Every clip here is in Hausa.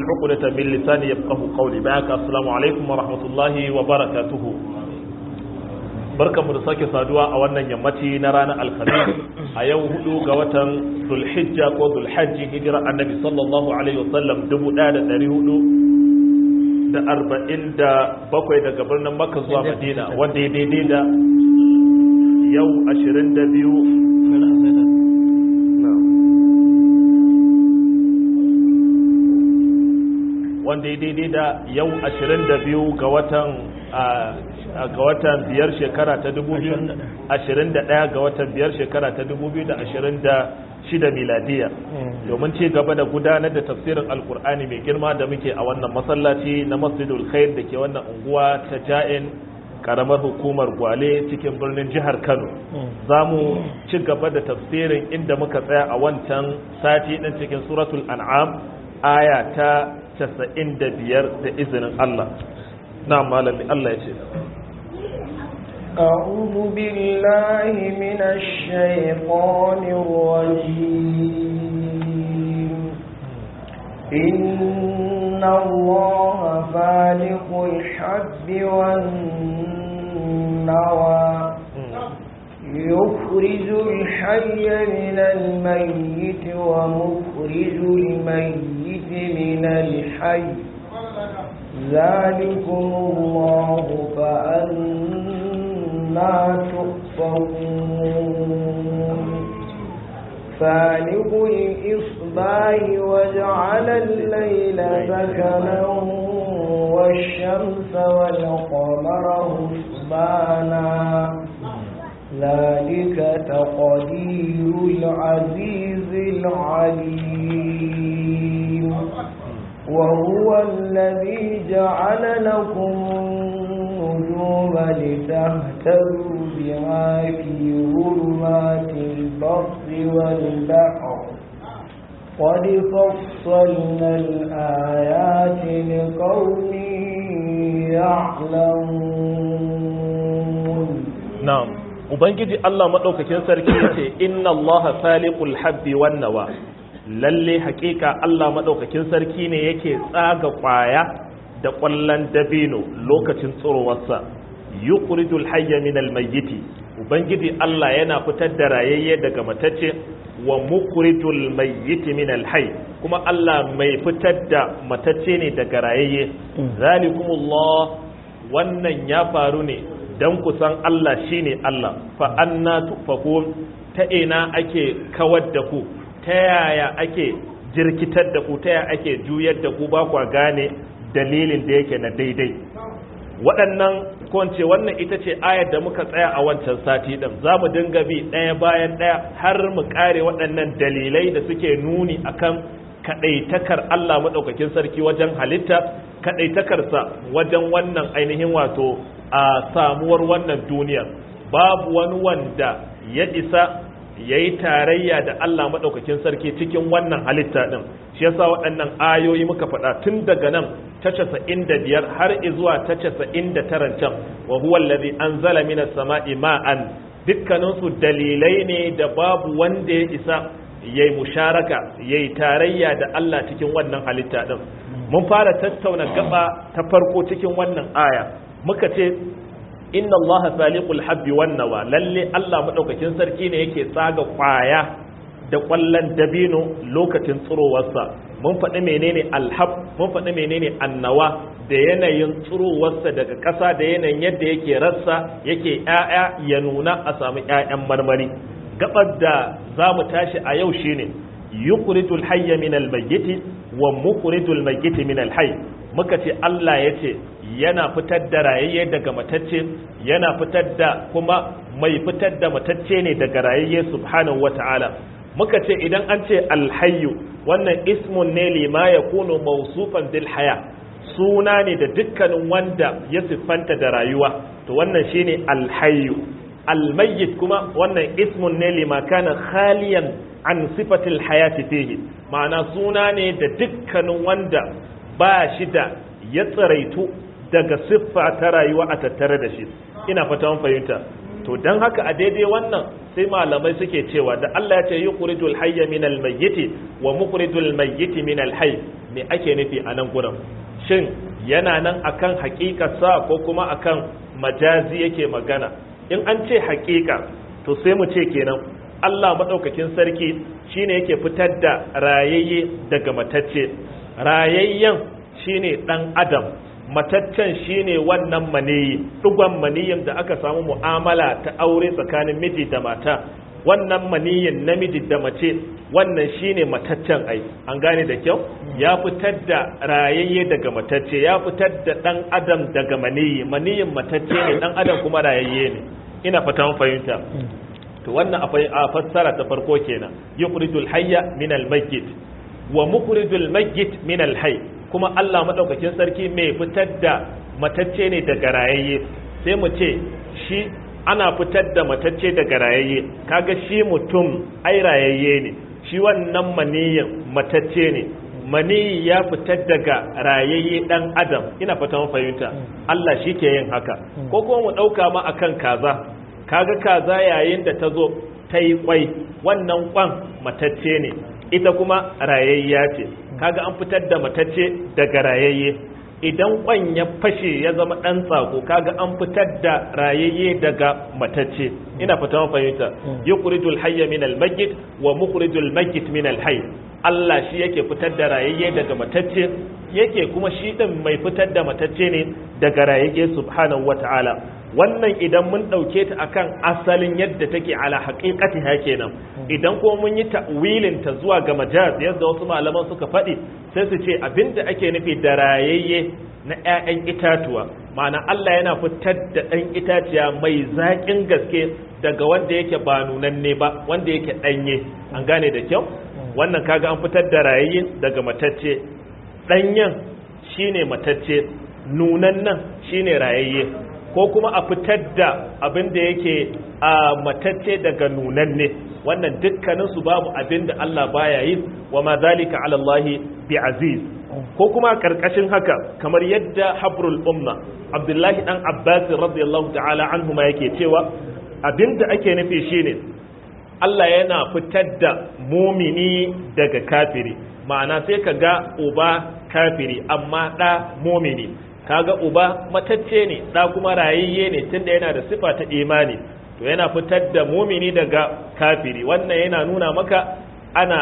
عقدة من لساني يفقه قولي معك السلام عليكم ورحمة الله وبركاته barkan mu da sake saduwa a wannan yammaci na ranar alhamis a yau hudu ga watan zulhijja ko zulhajji hijira annabi sallallahu alaihi wasallam dubu daya da dari hudu da arba'in da bakwai daga birnin makka zuwa madina wanda ya daidai da yau ashirin da biyu wanda ya daidai da yau 22 ga watan ga watan biyar shekara ta 2021 ga watan biyar shekara ta 2026 miladiya domin ci gaba da gudanar da tafsirin alkur'ani mai girma da muke a wannan masallaci na masjidul khair da ke wannan unguwa ta ja'in karamar hukumar gwale cikin birnin jihar kano za mu ci gaba da tafsirin inda muka tsaya a wancan sati ɗin cikin suratul an'am aya ta casa'in da biyar da izinin Allah na malami Allah ya ce أعوذ بالله من الشيطان الرجيم إن الله فالق الحب والنوى يخرج الحي من الميت ومخرج الميت من الحي ذلكم الله فأنا تؤفكون فالق الإصباح وجعل الليل سكنا والشمس والقمر حسبانا ذلك تقدير العزيز العليم وهو الذي جعل لكم النجوم لتهتدوا بها في ظلمات البر والبحر قد فصلنا الآيات لقوم يعلمون na'am ubangiji Allah madaukakin sarki yace inna Allah faliqul habbi wan nawa lalle hakika Allah madaukakin sarki ne yake tsaga kwaya da kwallon dabino lokacin tsirowarsa yukhrijul hayya minal mayyiti ubangiji Allah yana fitar da rayayye daga matacce wa mukhrijul mayyiti minal hayy kuma Allah mai fitar da matacce ne daga rayayye zalikumullah wannan ya faru ne dan kusan Allah shine Allah fa anna tufakun ta ina ake kawar da ku ta yaya ake jirkitar da ku ta yaya ake juyar da ku ba kwa gane dalilin da yake na daidai waɗannan kwance wannan ita ce ayar da muka tsaya a wancan sati ɗin za mu dinga bi ɗaya bayan ɗaya har mu ƙare waɗannan dalilai da suke nuni akan kaɗaitakar Allah maɗaukakin sarki wajen halitta kaɗaitakarsa wajen wannan ainihin wato a samuwar wannan duniyar babu wani wanda ya isa ya yi tarayya da Allah maɗaukakin sarki cikin wannan halitta ɗin shi yasa waɗannan ayoyi muka faɗa tun daga nan ta casa'in da biyar har izuwa ta casa'in da taran can wa huwa allazi anzala minas sama'i ma'an dukkaninsu dalilai ne da babu wanda ya isa ya yi musharaka ya yi tarayya da Allah cikin wannan halitta ɗin mun fara tattauna gaba ta farko cikin wannan aya muka ce inna Allah faliqul habbi wan nawa lalle Allah madaukakin sarki ne yake tsaga kwaya da kwallon dabino lokacin tsirowarsa mun faɗi menene alhab mun faɗi menene annawa da yanayin tsirowarsa daga ƙasa da yanayin yadda yake rassa yake ƴaƴa ya nuna a samu ƴaƴan marmari gabar da za mu tashi a yau shine yukhrijul hayya min al-mayyit wa mukhrijul mayyit min al-hayy muka ce Allah yace yana fitar da rayayye daga matacce yana fitar da kuma mai fitar da matacce ne daga rayayye subhanahu wata'ala muka ce idan an ce alhayyu wannan ismun ne lima ya kuno mausufan bil haya suna ne da dukkanin wanda ya siffanta da rayuwa to wannan shine alhayyu almayyit kuma wannan ismun ne lima kana khaliyan an sifatil hayati fihi ma'ana suna ne da dukkanin wanda ba shi da ya tsiraitu daga siffa ta rayuwa a tattare da shi ina fata mun fahimta to dan haka a daidai wannan sai malamai suke cewa da Allah ya ce yukhrijul hayya minal mayyiti wa mukhrijul mayyiti minal hayy me ake nufi a nan gurin shin yana nan akan haƙiƙarsa ko kuma akan majazi yake magana in an ce haƙiƙa to sai mu ce kenan Allah maɗaukakin sarki shine yake fitar da rayayye daga matacce rayayyen shine ɗan adam mataccen shine wannan maniyi ɗugon maniyin da aka samu mu'amala ta aure tsakanin miji da mata wannan maniyin namiji da mace wannan shine mataccen ai an gane da kyau ya fitar da rayayye daga matacce ya fitar da ɗan adam daga maniyi maniyin matacce ne ɗan adam kuma rayayye ne ina fatan fahimta to wannan a fassara ta farko kenan yukhrijul hayya min al mayyit wa mukhrijul mayyit min al hayy kuma Allah madaukakin sarki mai fitar da matacce ne daga rayayye sai mu ce shi ana fitar da matacce daga rayayye kaga shi mutum ai rayayye ne shi wannan maniyin matacce ne maniyi ya fitar daga rayayye dan adam ina fata fahimta Allah shi ke yin haka ko kuma mu dauka ma akan kaza kaga kaza yayin da ta zo ta yi kwai wannan kwan matacce ne ita kuma rayayya ce kaga an fitar da matacce daga rayayye idan kwan ya fashe ya zama ɗan tsako kaga an fitar da rayayye daga matacce ina fata fahimta yukhrijul hayya min al mayyit wa mukhrijul mayyit min al hayy Allah shi yake fitar da rayayye daga matacce yake kuma shi din mai fitar da matacce ne daga rayayye subhanahu wataala wannan idan mun ɗauke ta akan asalin yadda take ala haƙiƙati ha kenan idan ko mun yi ta'wilin ta zuwa ga majaz yadda wasu malaman suka faɗi sai su ce abinda ake nufi da rayayye na 'ya'yan itatuwa ma'ana Allah yana fitar da ɗan itaciya mai zaƙin gaske daga wanda yake ba nunanne ba wanda yake ɗanye an gane da kyau wannan kaga an fitar da rayayye daga matacce ɗanyen shine matacce nunan nan shine rayayye ko kuma a fitar da abin da yake a matacce daga nunanne wannan dukkanin su babu abin da Allah baya yi wa ma zalika ala Allah bi aziz ko kuma karkashin haka kamar yadda habrul umma Abdullahi dan Abbas radiyallahu ta'ala anhuma yake cewa abin da ake nufi shine Allah yana fitar da mumini daga kafiri ma'ana sai ka ga uba kafiri amma ɗa mumini kaga uba matacce ne da kuma rayayye ne tunda yana da sifa ta imani to yana fitar da mumini daga kafiri wannan yana nuna maka ana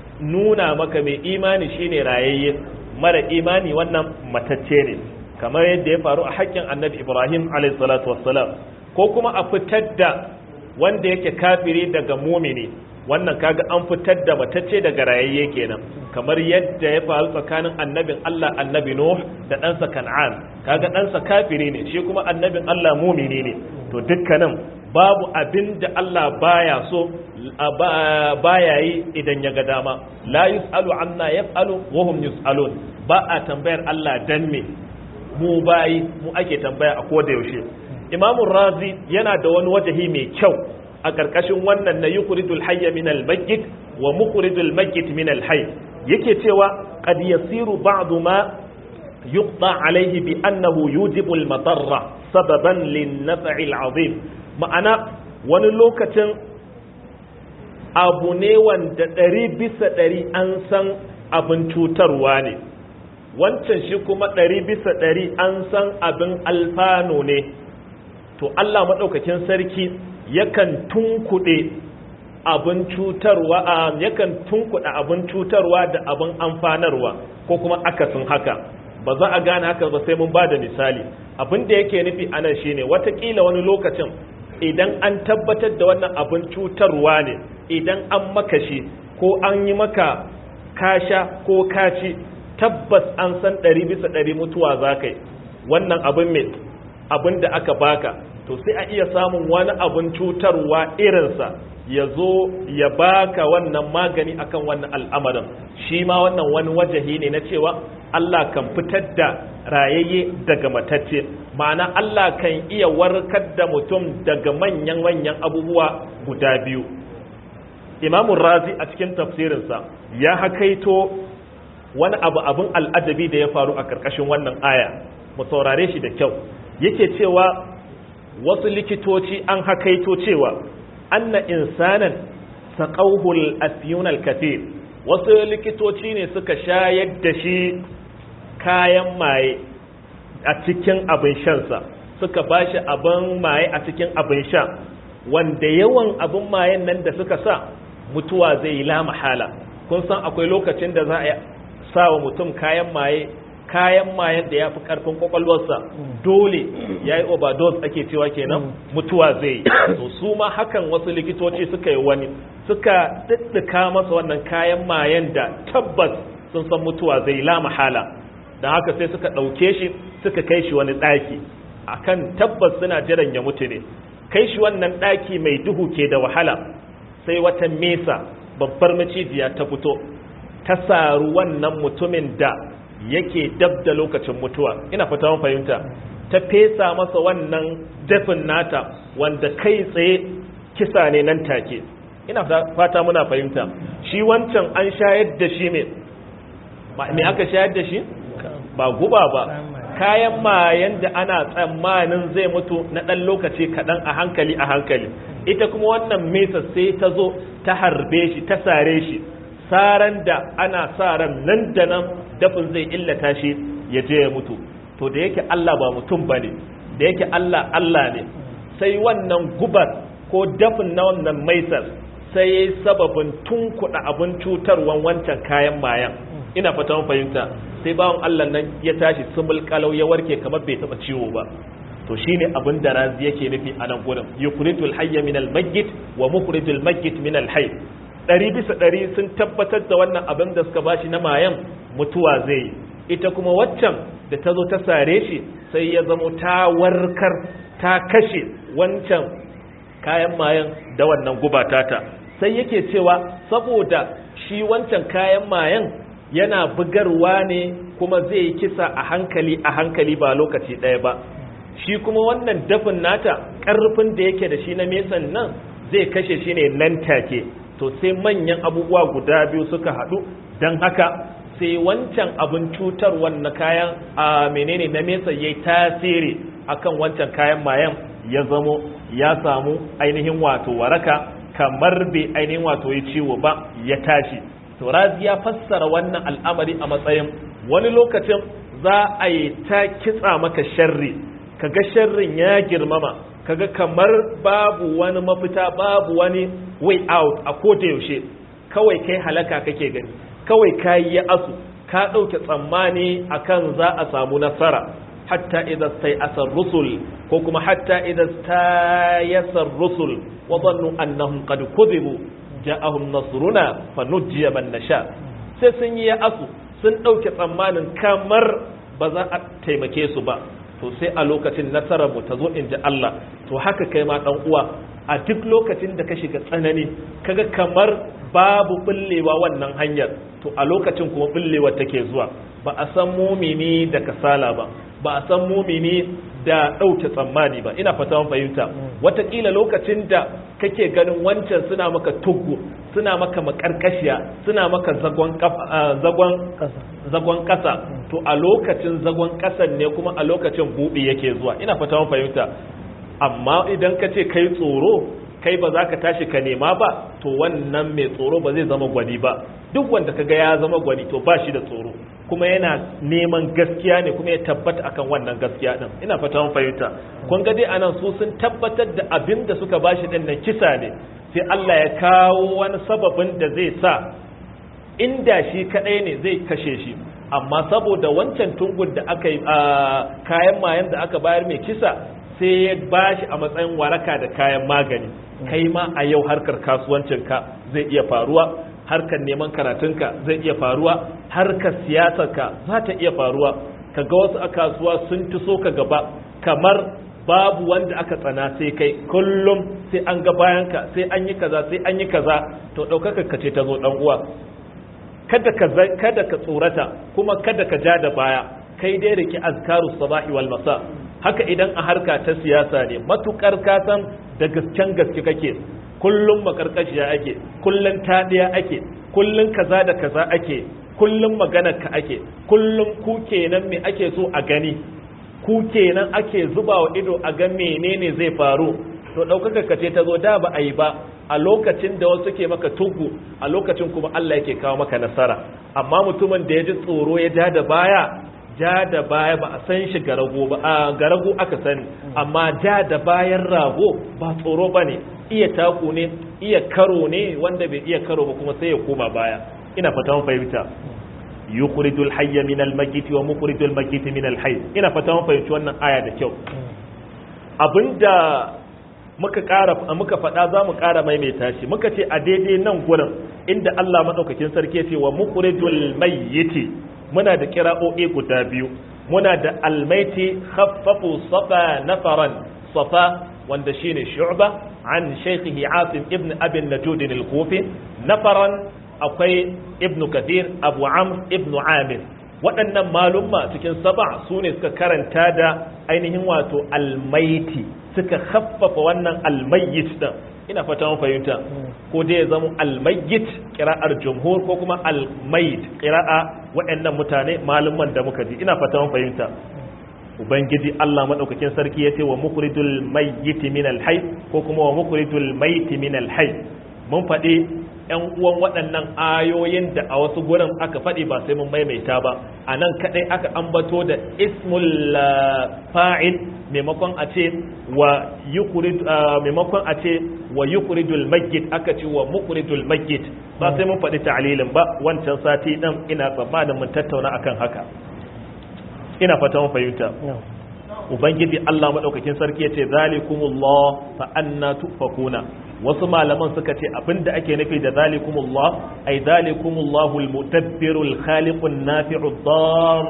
nuna maka mai imani shine rayayye mara imani wannan matacce ne kamar yadda ya faru a haƙƙin annabi ibrahim alayhi salatu wassalam ko kuma a fitar da wanda yake kafiri daga mumini wannan kaga an fitar da matacce daga rayayye kenan kamar yadda ya faru tsakanin annabin Allah annabi Nuh da ɗansa Kan'an kaga ɗansa kafiri ne shi kuma annabin Allah mumini ne to dukkanin babu abin da Allah baya so baya yi idan ya ga dama la yus'alu amma yaf'alu wa hum yus'alun ba a tambayar Allah dan me mu bayi mu ake tambaya a koda yaushe Imamu Razi yana da wani wajahi mai kyau a ƙarƙashin wannan na yukhrijul hayya min al-mayyit wa mukhrijul mayyit min al-hayy yake cewa qad yasiru ba'du ma yuqta alayhi bi annahu yujibu al-madarra sababan lin-naf'i al-'azim ma'ana wani lokacin abu ne wanda ɗari bisa ɗari an san abin cutarwa ne wancan shi kuma ɗari bisa ɗari an san abin alfano ne to Allah maɗaukakin sarki yakan tunkuɗe abin cutarwa a yakan tunkuɗe abin cutarwa da abin amfanarwa ko kuma akasin haka ba za a gane haka ba sai mun ba da misali abin da yake nufi anan shine watakila wani lokacin idan an tabbatar da wannan abin cutarwa ne idan an maka shi ko an yi maka kasha ko kaci tabbas an san ɗari bisa ɗari mutuwa za ka yi wannan abin mai abin da aka baka to sai a iya samun wani abin cutarwa irinsa ya zo ya baka wannan magani akan wannan al'amarin shi ma wannan wani wajahi ne na cewa Allah kan fitar da rayayye daga matacce ma'ana Allah kan iya warkar da mutum daga manyan-manyan abubuwa guda biyu imamun razi a cikin tafsirinsa ya hakaito wani abu abin al'ajabi da ya faru a ƙarƙashin wannan aya mu saurare shi da kyau yake cewa wasu likitoci an hakaito cewa anna insanan saqawhul afyunal kathir wasu likitoci ne suka shayar da shi kayan maye a cikin abin shansa suka bashi abin maye a cikin abin sha wanda yawan abin mayen nan da suka sa mutuwa zai yi la mahala kun san akwai lokacin da za a sa wa mutum kayan maye kayan mayan da ya fi karfin kwakwalwarsa dole ya yi overdose ake cewa kenan mutuwa zai yi to su ma hakan wasu likitoci suka yi wani suka ɗiɗɗika masa wannan kayan mayan da tabbas sun san mutuwa zai yi la mahala don haka sai suka ɗauke shi suka kai shi wani ɗaki akan tabbas suna jiran ya mutu ne kai shi wannan ɗaki mai duhu ke da wahala sai wata mesa babbar macijiya ta fito ta saru wannan mutumin da yake dab da lokacin mutuwa ina fata mun fahimta ta fesa masa wannan dafin nata wanda kai tsaye kisa ne nan take ina fata muna fahimta shi wancan an shayar da shi me me aka shayar da shi ba guba ba kayan mayan da ana tsammanin zai mutu na ɗan lokaci kaɗan a hankali a hankali ita kuma wannan mesa sai ta zo ta harbe shi ta sare shi saran da ana sa ran nan da nan dafin zai illata shi ya je ya mutu to da yake Allah ba mutum bane da yake Allah Allah ne sai wannan gubar ko dafin na wannan maisar sai yayi sababin tunkuɗa abin cutarwan wancan kayan mayan ina fata mun fahimta sai bawan Allah nan ya tashi sumul kalau ya warke kamar bai taba ciwo ba to shine abin da razi yake nufi a nan gurin yukhrijul hayya min al mayyit wa mukhrijul mayyit min al hayy ɗari bisa ɗari sun tabbatar da wannan abin da suka bashi na mayan mutuwa zai yi ita kuma waccan da ta zo ta sare shi sai ya zamo ta warkar ta kashe wancan kayan mayan da wannan gubatata sai yake cewa saboda shi wancan kayan mayan yana bugarwa ne kuma zai yi kisa a hankali a hankali ba lokaci ɗaya ba shi kuma wannan dafin nata ƙarfin da yake da shi na mesan nan zai kashe shi ne nan take to sai manyan abubuwa guda biyu suka haɗu don haka sai wancan abin cutarwar na kayan a menene na mesa ya yi tasiri akan wancan kayan mayan ya zamo ya samu ainihin wato waraka kamar bai ainihin wato ya ciwo ba ya tashi to razi ya fassara wannan al'amari a matsayin wani lokacin za a yi ta kitsa maka sharri kaga sharrin ya girmama kaga kamar babu wani mafita babu wani way out a koda yaushe kawai kai halaka kake gani kawai kayi ya asu ka ɗauke tsammani akan za a samu nasara hatta idan sai asar rusul ko kuma hatta idan yasar rusul wa dhannu annahum qad kuzibu ja'ahum nasruna fanujjiya man nasha sai sun yi ya asu sun ɗauke tsammanin kamar ba za a taimake su ba to sai a lokacin nasarar mu ta zo in ji Allah to haka kai ma dan uwa a duk lokacin da ka shiga tsanani kaga kamar babu bullewa wannan hanyar to a lokacin kuma bullewa take zuwa ba a san mumini da kasala ba ba a san mumini da ɗauke tsammani ba ina fata mun fahimta watakila lokacin da kake ganin wancan suna maka tuggu suna maka makarkashiya suna maka zagon zagon zagon kasa to a lokacin zagon kasan ne kuma a lokacin buɗi yake zuwa ina fata mun fahimta amma idan ka ce kai tsoro kai ba za ka tashi ka nema ba to wannan mai tsoro ba zai zama gwani ba duk wanda kaga ya zama gwani to ba shi da tsoro kuma yana neman gaskiya ne kuma ya tabbata akan wannan gaskiya din ina fata mun fahimta kun ga dai anan su sun tabbatar da abin da suka bashi din nan kisa ne sai Allah ya kawo wani sababin da zai sa inda shi kadai ne zai kashe shi amma saboda wancan tungun da aka yi kayan mayan da aka bayar mai kisa sai ya bashi a matsayin waraka da kayan magani kai ma a yau harkar kasuwancinka zai iya faruwa harkar neman karatunka zai iya faruwa harkar siyasarka za ta iya faruwa ka ga wasu a kasuwa sun tuso ka gaba kamar babu wanda aka tsana sai kai kullum sai an ga bayanka sai an yi kaza sai an yi kaza to ɗaukaka ka ce ta zo ɗan uwa kada ka kada ka tsorata kuma kada ka ja da baya kai dai riki azkaru sabahi wal masa haka idan a harka ta siyasa ne matukar ka san da gasken gaske kake kullum makarkashiya ake kullum taɗiya ake kullum kaza da kaza ake kullum maganar ka ake kullum ku kenan me ake so a gani ku kenan ake zuba wa ido a ga menene zai faru to ɗaukaka ka ce ta zo da ba a yi ba a lokacin da wasu ke maka tugu a lokacin kuma Allah yake kawo maka nasara amma mutumin da ya ji tsoro ya ja da baya ja da baya ba a san shi garago ba a garago aka sani amma ja da bayan rago ba tsoro ba ne iya taku ne iya karo ne wanda bai iya karo ba kuma sai ya koma baya ina fata mun fahimta yukhrijul hayya min al-mayyit wa mukhrijul mayyit min al-hayy ina fata mun fahimci wannan aya da kyau abinda muka ƙara muka faɗa za mu ƙara maimaita shi muka ce a daidai nan gurin inda Allah madaukakin sarki ya ce wa mukhrijul mayyit muna da kira'o'i guda biyu muna da almaiti khaffafu safa nafaran safa wanda shine shu'ba an shaykhihi asim ibn abi najud al-kufi nafaran akwai ibn kathir abu amr ibn amir waɗannan malumma cikin saba su ne suka karanta da ainihin wato almaiti suka khaffafa wannan almayyit din ina fata mun fahimta ko dai ya zama almayyit qira'ar jumhur ko kuma almayit qira'a waɗannan mutane malumman da muka ji ina fata mun fahimta ubangiji Allah madaukakin sarki yace wa mukhrijul mayyit min alhayy ko kuma wa mukhrijul mayit min alhayy mun faɗi ‘yan uwan waɗannan ayoyin da a wasu gurin aka faɗi ba sai mun maimaita ba a nan kaɗai aka ambato da ismul fa'il maimakon a ce wa maimakon a ce wa yukuridul majid aka ce wa mukuridul majid ba sai mun faɗi ta'alilin ba wancan sati ɗin ina tsammanin mun tattauna akan haka ina fata mun fahimta ubangiji Allah madaukakin sarki yace zalikumullah fa anna tufakuna wasu malaman suka ce abinda ake nufi da zalikumullah ay zalikumullahu almutabbirul khaliqun nafi'ud dar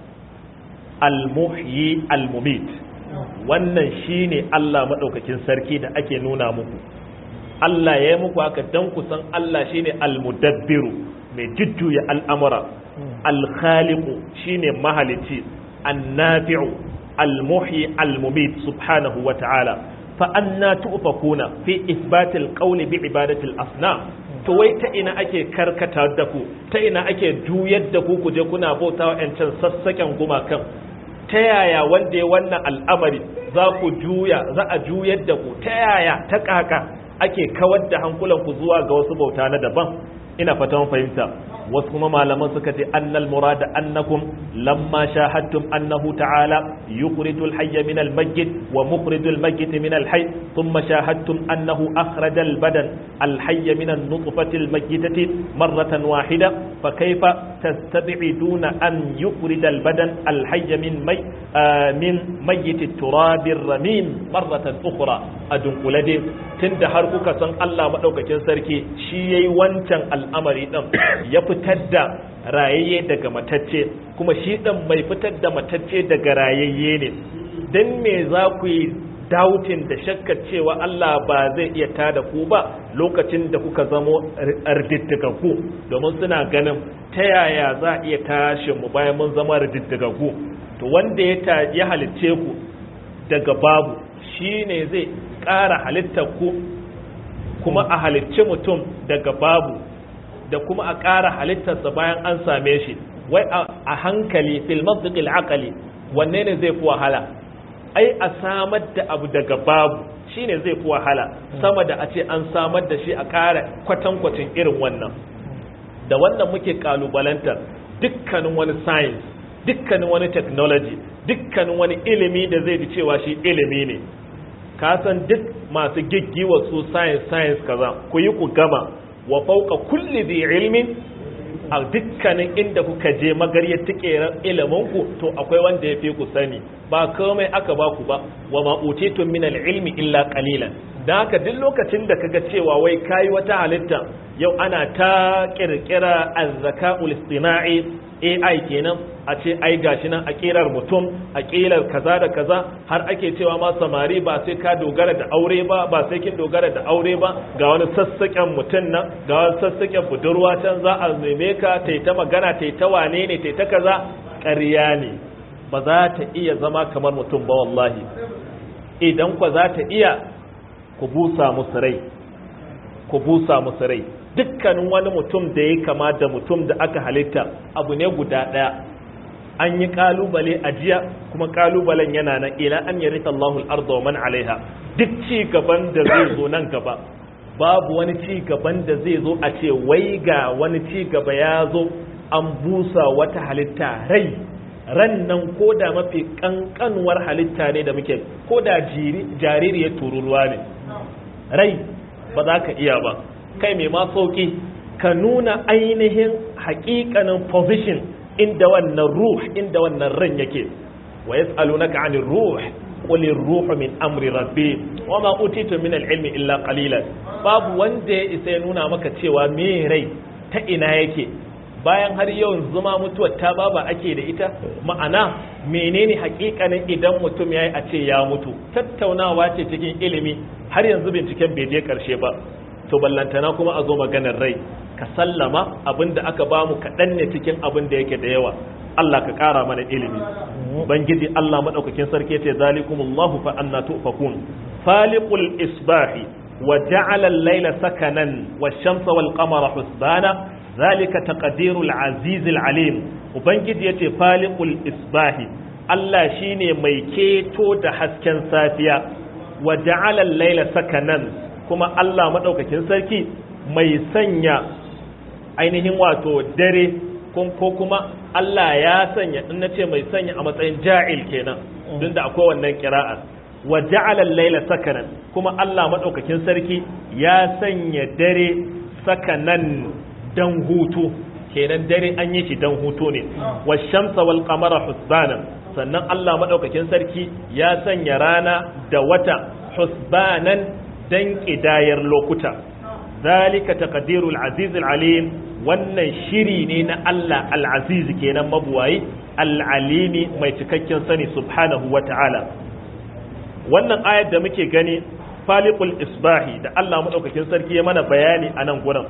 almuhyi almumit wannan shine Allah madaukakin sarki da ake nuna muku Allah ya yi muku haka dan ku san Allah shine almudabbiru mai jujjuya al'amura alkhaliqu shine mahalici annafi'u almuhyi almumit subhanahu wa ta'ala fa anna tu'fakuna fi isbatil qawli bi ibadatil asnam to wai ta ina ake karkata da ku ta ina ake juyar da ku kuje kuna bautawa yancan sassaken gumakan ta yaya wanda ya wannan al'amari za ku juya za a juyar da ku ta yaya ta kaka ake kawar da hankulanku zuwa ga wasu bauta na daban ina fatan fahimta wasu kuma malaman suka ce annal murada annakum lamma shahadtum annahu ta'ala yukhrijul hayya min al mayyit wa mukhrijul mayyit min al hayy thumma shahadtum annahu akhraja al badan al hayya min an nutfati al mayyitati marratan wahida fa kayfa tastab'iduna an yukhrij al badan al hayya min may min mayyit al turab ar ramin marratan ukhra adun kulade tunda har kuka san Allah madaukakin sarki shi yayi wancan al'amari din ya fitar da rayayye daga matacce kuma shi ɗan mai fitar da matacce daga rayayye ne don me za ku yi dautin da shakkar cewa Allah ba zai iya tada ku ba lokacin da kuka zamo ku domin suna ganin ta yaya za a iya tashi mu bayan mun zama ku to wanda ya halicce ku daga babu shi ne zai ƙara halittar ku kuma a halicci mutum daga babu da kuma a ƙara halittarsa bayan an same shi wai a hankali fil mantiqil aqli wanne ne zai fi wahala ai a samar da abu daga babu shine zai fi wahala sama da a ce an samar da shi a ƙara kwatankwacin irin wannan da wannan muke kalubalantar dukkanin wani science dukkanin wani technology dukkanin wani ilimi da zai ji cewa shi ilimi ne ka san duk masu giggiwa su science science kaza ku yi ku gama wa fauka kulli dhi ilmin a dukkanin inda kuka je magaryar tikerar iliminku to akwai wanda ya fi ku sani ba komai aka ba ku ba wa ma utitun min ilmi illa qalilan dan haka duk lokacin da kaga cewa wai kai wata halitta yau ana ta kirkira azzakaul istina'i AI kenan a ce ai gashi nan a kirar mutum a kirar kaza da kaza har ake cewa ma samari ba sai ka dogara da aure ba ba sai kin dogara da aure ba ga wani sassaken mutum nan ga wani sassaken budurwa can za a neme ka ta ta magana ta ta wane ne ta ta kaza ƙarya ne ba za ta iya zama kamar mutum ba wallahi idan kwa za ta iya ku busa musu rai ku busa musu rai dukkanin wani mutum da ya kama da mutum da aka halitta abu ne guda ɗaya an yi kalubale a jiya kuma kalubalen yana nan ila an yarita Allahu al-ardha wa man alaiha duk ci gaban da zai zo nan gaba babu wani ci gaban da zai zo a ce wai ga wani ci gaba ya zo an busa wata halitta rai ran nan ko da mafi kankanuwar halitta ne da muke ko da jaririyar tururuwa ne rai ba za ka iya ba kai mai ma sauki ka nuna ainihin hakikanin position inda wannan ruh inda wannan ran yake wa yas'alunaka 'anir ruh qul ar-ruhu min amri rabbi wa ma utitu min al-ilmi illa qalilan babu wanda ya isa ya nuna maka cewa me rai ta ina yake bayan har yawan zuma mutuwar ta baba ake da ita ma'ana menene hakikanin idan mutum yayi a ce ya mutu tattaunawa ce cikin ilimi har yanzu binciken bai je karshe ba to ballantana kuma a zo maganar rai ka sallama abin da aka bamu kaɗan ne cikin abin da yake da yawa Allah ka ƙara mana ilimi bangiji Allah maɗaukakin sarki ce zalikumullahu fa anna tufakun faliqul isbahi wa ja'ala al-layla sakanan wash-shamsa wal-qamara husbana zalika taqdirul azizil alim ubangiji yace faliqul isbahi Allah shine mai keto da hasken safiya wa ja'ala al-layla sakanan kuma Allah madaukakin sarki mai sanya ainihin wato dare ko kuma Allah ya sanya in nace mai sanya a matsayin ja'il kenan don da akwai wannan kira'a wa ja'ala al-layla sakanan kuma Allah madaukakin sarki ya sanya dare sakanan dan hutu kenan dare an yi shi dan hutu ne wa shamsa wal qamara husbanan sannan Allah madaukakin sarki ya sanya rana da wata husbanan dan kidayar lokuta zalika taqdirul azizul alim wannan shiri ne na Allah al-aziz kenan mabuwayi al-alimi mai cikakken sani subhanahu wata'ala wannan ayar da muke gani faliqul isbahi da Allah madaukakin sarki ya mana bayani a nan gurin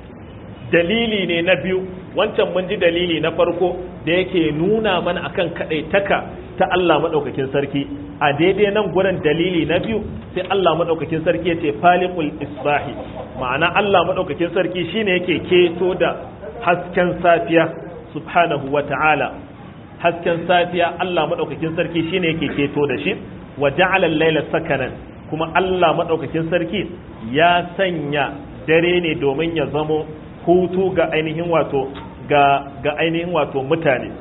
dalili ne na biyu wancan mun ji dalili na farko da yake nuna mana akan kadaitaka ta Allah madaukakin sarki a daidai nan gurin dalili na biyu sai Allah madaukakin sarki yace faliqul isbahi ma'ana Allah madaukakin sarki shine yake keto da hasken safiya subhanahu wata'ala hasken safiya Allah madaukakin sarki shine yake keto da shi wa ja'ala al-layla sakanan kuma Allah madaukakin sarki ya sanya dare ne domin ya zamo hutu ga ainihin wato ga ga ainihin wato mutane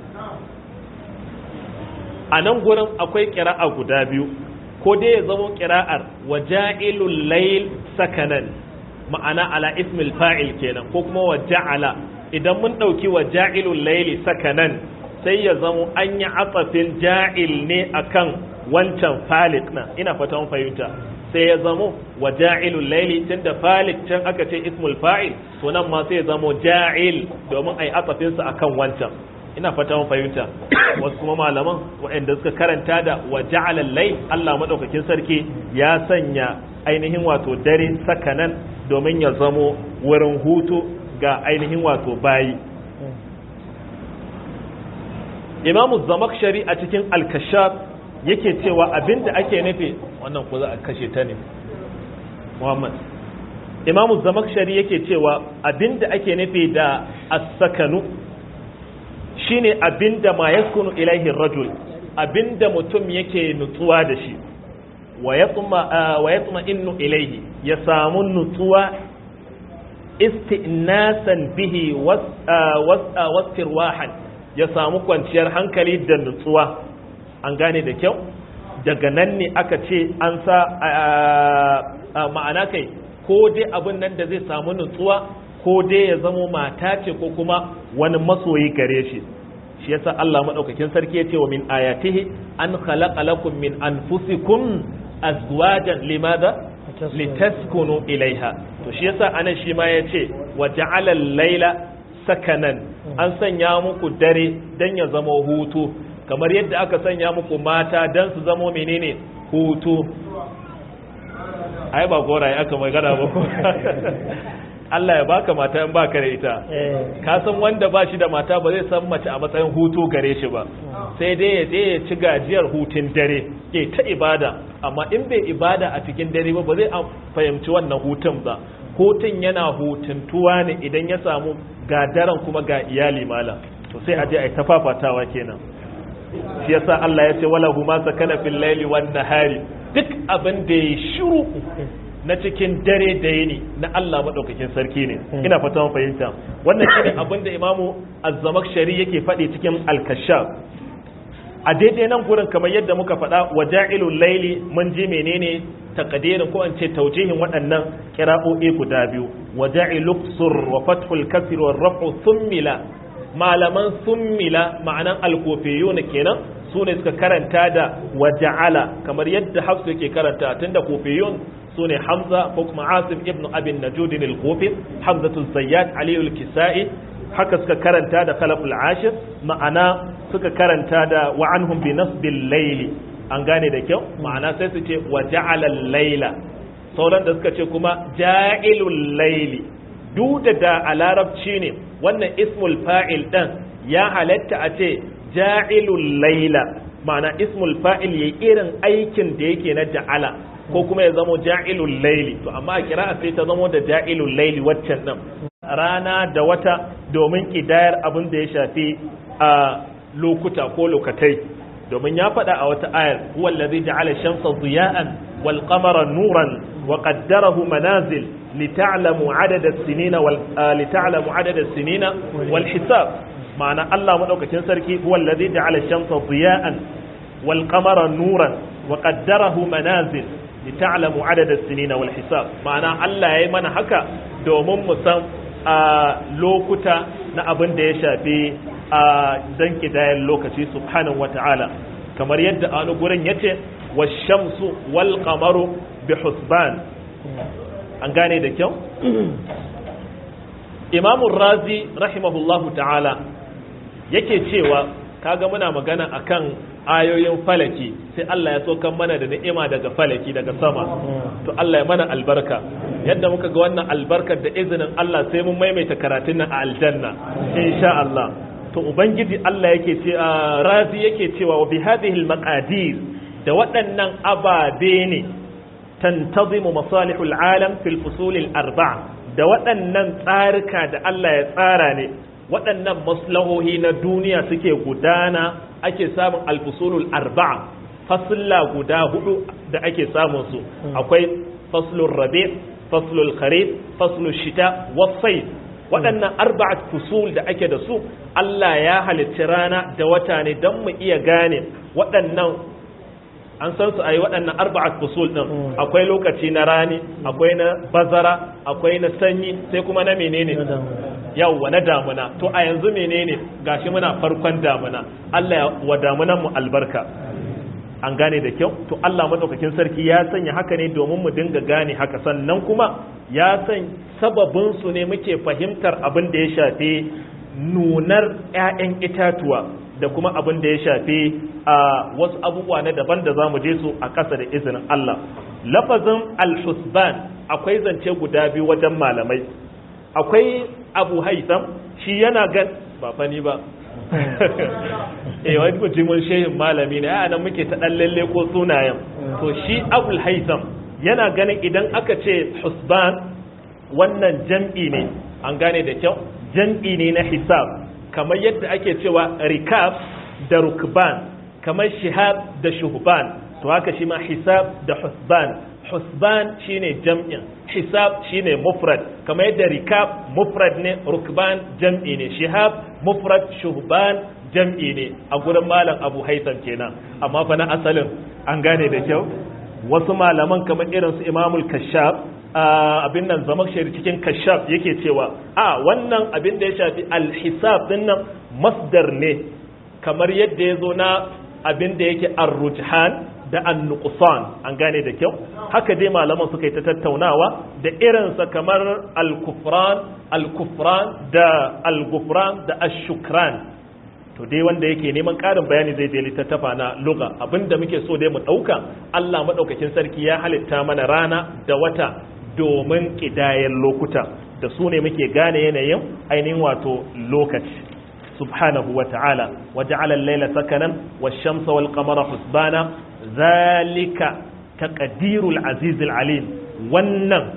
a nan gurin akwai ƙira'a guda biyu ko dai ya zama ƙira'ar wa ja'ilul layl sakanan ma'ana ala ismil fa'il kenan ko kuma wa ja'ala idan mun ɗauki wa ja'ilul layli sakanan sai ya zama an yi atsafin ja'il ne akan wancan falik na ina fatan fahimta sai ya zamo wa ja'ilul layli tunda falik can aka ce ismul fa'il to nan ma sai ya zamo ja'il domin ai atsafin sa akan wancan ina fata mun fahimta wasu kuma malaman waɗanda suka karanta da wa ja'ala layl Allah madaukakin sarki ya sanya ainihin wato dare sakanan domin ya zamo wurin hutu ga ainihin wato bayi Imamu Zamakshari a cikin Al-Kashaf yake cewa abinda ake nufi wannan ko za a kashe ta ne Muhammad Imamu Zamakshari yake cewa abinda ake nufi da as-sakanu shine abinda ma yaskunu ilaihi rajul abinda mutum yake nutsuwa da shi wa yatma wa yatma innu ilaihi ya samu nutsuwa istinasan bihi wastirwahan ya samu kwanciyar hankali da nutsuwa an gane da kyau daga nan ne aka ce an sa ma'ana kai ko dai abin nan da zai samu nutsuwa ko dai ya zamo mata ce ko kuma wani masoyi gare shi shi yasa Allah madaukakin sarki ya ce wa min ayatihi an khalaqa lakum min anfusikum azwajan limada litaskunu ilaiha to shi yasa anan shi ma ya ce wa ja'ala al-laila sakanan an sanya muku dare dan ya zama hutu kamar yadda aka sanya muku mata dan su zamo menene hutu ai ba goraye aka magana ba ko Allah ya baka mata in baka da ita ka san wanda ba shi da mata ba zai san mace a matsayin hutu gare shi ba sai dai ya je ya ci gajiyar hutun dare ya ta ibada amma in bai ibada a cikin dare ba ba zai fahimci wannan hutun ba hutun yana hutuntuwa ne idan ya samu ga daren kuma ga iyali mala to sai a je a yi tafafatawa kenan shi yasa Allah ya ce wala huma sakana fil laili wan nahari duk abin da ya shiru na cikin dare da yini na Allah madaukakin sarki ne ina fata mun fahimta wannan shine abin da Imamu Az-Zamakhshari yake faɗi cikin Al-Kashaf a daidai nan gurin kamar yadda muka faɗa wa ja'ilul laili mun ji menene taqdirin ko an ce taujihin waɗannan qira'o'i guda biyu wa ja'iluk sur wa fathul kasr wa raf'u thummila malaman thummila ma'anan al-kufiyun kenan su ne suka karanta da wa ja'ala kamar yadda hafsu yake karanta tunda kufiyun su ne hamza ko kuma asim ibn abin najudin al-kufi hamzatu zayyad aliyu al-kisa'i haka suka karanta da khalaful ashir ma'ana suka karanta da wa anhum bi nasbil layli an gane da kyau ma'ana sai su ce wa ja'ala layla sauran da suka ce kuma ja'ilul layli duk da da a larabci ne wannan ismul fa'il dan ya halatta a ce ja'ilul layla ma'ana ismul fa'il yayi irin aikin da yake na ja'ala ko kuma ya zamo ja'ilul layli to amma a kira sai ta zamo da ja'ilul layli waccan din rana da wata domin kidayar abin da ya shafi a lokuta ko lokatai domin ya faɗa a wata ayar huwa allazi ja'ala shamsa diya'an wal qamara nuran wa qaddarahu manazil lita'lamu adada as-sinina wal lita'lamu adada as-sinina wal hisab ma'ana Allah madaukakin sarki huwa allazi ja'ala shamsa diya'an wal qamara nuran wa qaddarahu manazil lita'lamu adada as-sinina wal hisab ma'ana Allah yayi mana haka domin mu san a lokuta na abin da ya shafi a dan kidayen lokaci subhanahu wata'ala kamar yadda a wani gurin yace washamsu wal qamaru bi husban an gane da kyau Imam Razi rahimahullahu ta'ala yake cewa kaga muna magana akan ayoyin falaki sai Allah ya sokan mana da ni'ima daga falaki daga sama to Allah ya mana albarka yadda muka ga wannan albarkar da izinin Allah sai mun maimaita karatun nan a aljanna insha Allah to ubangiji Allah yake ce razi yake cewa wa bi hadhihi almaqadir da waɗannan ababe ne tantazimu masalihul alam fil fusul arba'a da waɗannan tsarika da Allah ya tsara ne waɗannan maslahohi na duniya suke gudana ake samun alfusulul arba'a fasilla guda hudu da ake samun su akwai faslul rabi faslul kharif faslul shita wasai waɗannan arba'at fusul da ake da su Allah ya halicci rana da wata ne don mu iya gane waɗannan an san su a yi waɗannan arba'at fusul ɗin akwai lokaci na rani akwai na bazara akwai na sanyi sai kuma na menene yawwa na damuna to a yanzu menene gashi muna farkon damuna Allah ya wa damunan mu albarka an gane da kyau to Allah madaukakin sarki ya sanya haka ne domin mu dinga gane haka sannan kuma ya san sababin su ne muke fahimtar abin da ya shafi nunar ƴaƴan itatuwa da kuma abin da ya shafi a wasu abubuwa na daban da zamu je su a ƙasa da izinin Allah lafazin al-husban akwai zance guda biyu wajen malamai akwai abu haitham shi yana gan ba fani ba eh wani mutumin shehin malami ne a nan muke ta dan lalle ko sunayen to shi abul haitham yana ganin idan aka ce husban wannan jam'i ne an gane da kyau jam'i ne na hisab kamar yadda ake cewa rikab da rukban kamar shihab da shuhban to haka shi ma hisab da husban husban shine jam'in hisab shine mufrad kamar yadda rikab mufrad ne rukban jam'i ne shihab mufrad shuhban jam'i ne a gurin malam abu haitham kenan amma fa na asalin an gane da kyau wasu malaman kamar irin su imamul kashaf abin nan zama shari cikin kashaf yake cewa a wannan abin da ya shafi alhisab din nan masdar ne kamar yadda ya zo na abin da yake arrujhan da annuqsan an gane da kyau haka dai malaman suka yi ta tattaunawa da irinsa kamar al-kufran al-kufran da al-gufran da ash-shukran to dai wanda yake neman ƙarin bayani zai je littattafa na luga abinda muke so dai mu ɗauka Allah maɗaukakin sarki ya halitta mana rana da wata domin ƙidayen lokuta da su ne muke gane yanayin ainihin wato lokaci subhanahu wa ta'ala wa ja'ala al-layla sakanan wash-shamsa wal-qamara husbana zalika taqdirul aziz al-alim wannan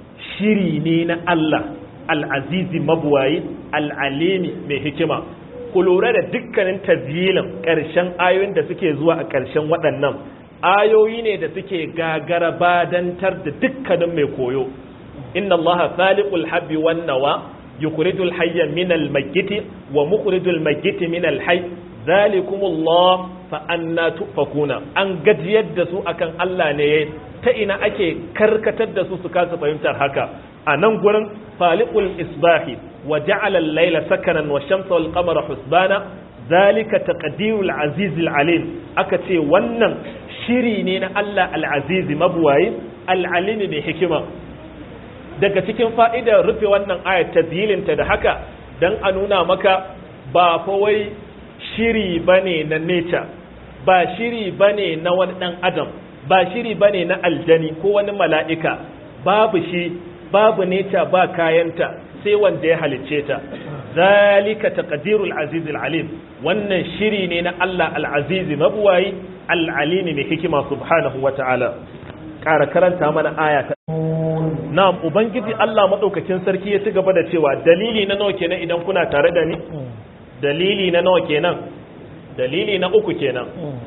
shiri ne na Allah al-aziz mabwayi al-alimi mai hikima ku lura da dukkanin tazyilin ƙarshen ayoyin da suke zuwa a ƙarshen waɗannan ayoyi ne da suke gagara badantar da dukkanin mai koyo inna allaha khaliqul habbi wan nawa yukhrijul hayya min al mayyiti wa mukhrijul mayyiti min al hayy zalikumullah fa anna tufakuna an gajiyar da su akan Allah ne ta ina ake karkatar da su su kasa fahimtar haka a nan gurin faliqul isbahi wa ja'ala al-layla sakanan wa shamsa wal qamara husbana zalika taqdirul aziz al-alim aka ce wannan shiri ne na Allah al-aziz mabuwayi al-alim mai hikima daga cikin fa'idar rufe wannan ayat tazyilinta da haka dan a nuna maka ba fa wai shiri bane na nature ba shiri bane na wani dan adam ba shiri bane na aljani ko wani mala'ika babu shi babu nature ba kayanta sai wanda ya halicce ta zalika taqdirul aziz alim wannan shiri ne na Allah al-aziz mabuwayi al-alim mai hikima subhanahu wata'ala ƙara karanta mana aya ta na'am ubangiji Allah madaukakin sarki ya ci gaba da cewa dalili na nawa kenan idan kuna tare da ni dalili na nawa kenan dalili na uku kenan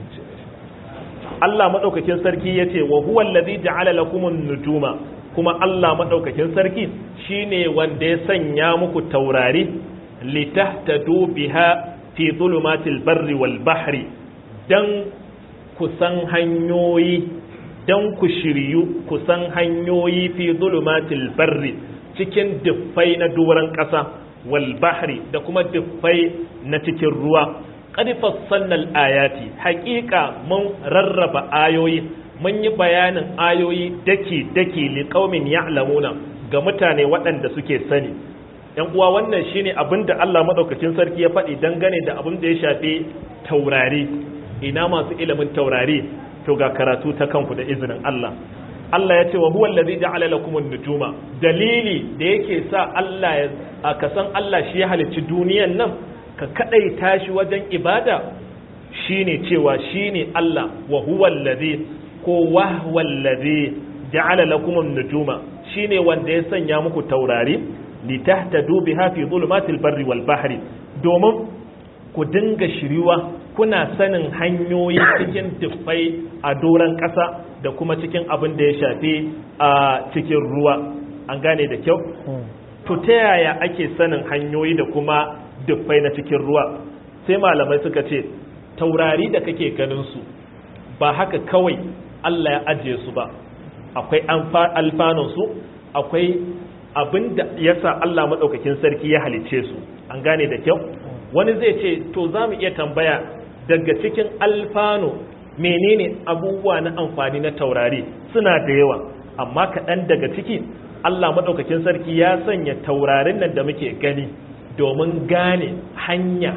Allah madaukakin sarki yace wa huwa allazi ja'ala lakumun nujuma kuma Allah madaukakin sarki shine wanda ya sanya muku taurari litahtadu biha fi dhulumatil barri wal bahri dan kusan hanyoyi dan ku shiryu kusan hanyoyi fi dhulumatil barri cikin duffai na doron ƙasa wal bahri da kuma duffai na cikin ruwa qad fassalna al-ayati haqiqa mun rarraba ayoyi mun yi bayanin ayoyi dake dake li qaumin ya'lamuna ga mutane waɗanda suke sani yan uwa wannan shine abinda Allah madaukakin sarki ya faɗi dangane da abin da ya shafi taurari ina masu ilimin taurari to ga karatu ta kanku da izinin Allah Allah ya ce wa huwa allazi ja'ala lakum an-nujuma dalili da yake sa Allah ya ka san Allah shi ya halicci duniyan nan ka kadaita shi wajen ibada shine cewa shine Allah wa huwa allazi ko wa huwa allazi ja'ala lakum an-nujuma shine wanda ya sanya muku taurari litahtadu biha fi dhulumatil barri wal bahri domin ku dinga shiriwa kuna sanin hanyoyi cikin tuffai a doron ƙasa da kuma cikin abin da ya shafi a cikin ruwa an gane da kyau to ta yaya ake sanin hanyoyi da kuma tuffai na cikin ruwa sai malamai suka ce taurari da kake ganin su ba haka kawai Allah ya ajiye su ba akwai alfanun su akwai abin da yasa Allah maɗaukakin sarki ya halicce su an gane da kyau wani zai ce to za mu iya tambaya daga cikin alfano menene abubuwa na amfani na taurari suna da yawa amma kaɗan daga ciki Allah maɗaukakin sarki ya sanya taurarin nan da muke gani domin gane hanya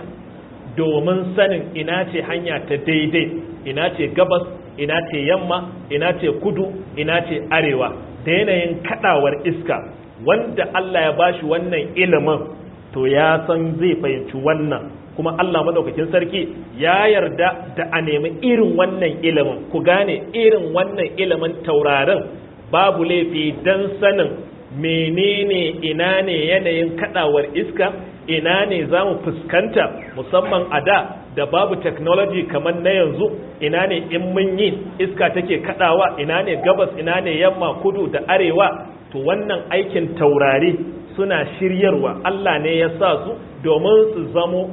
domin sanin ina ce hanya ta daidai ina ce gabas ina ce yamma ina ce kudu ina ce arewa da yanayin kaɗawar iska wanda Allah ya bashi wannan ilimin to ya san zai fahimci wannan kuma Allah madaukakin sarki ya yarda da a nemi irin wannan ilimin ku gane irin wannan ilimin taurarin babu laifi dan sanin menene ina ne yanayin kadawar iska ina ne za mu fuskanta musamman a da da babu technology kamar na yanzu ina ne in mun yi iska take kadawa ina ne gabas ina ne yamma kudu da arewa to wannan aikin taurari suna shiryarwa Allah ne ya sa su domin su zamo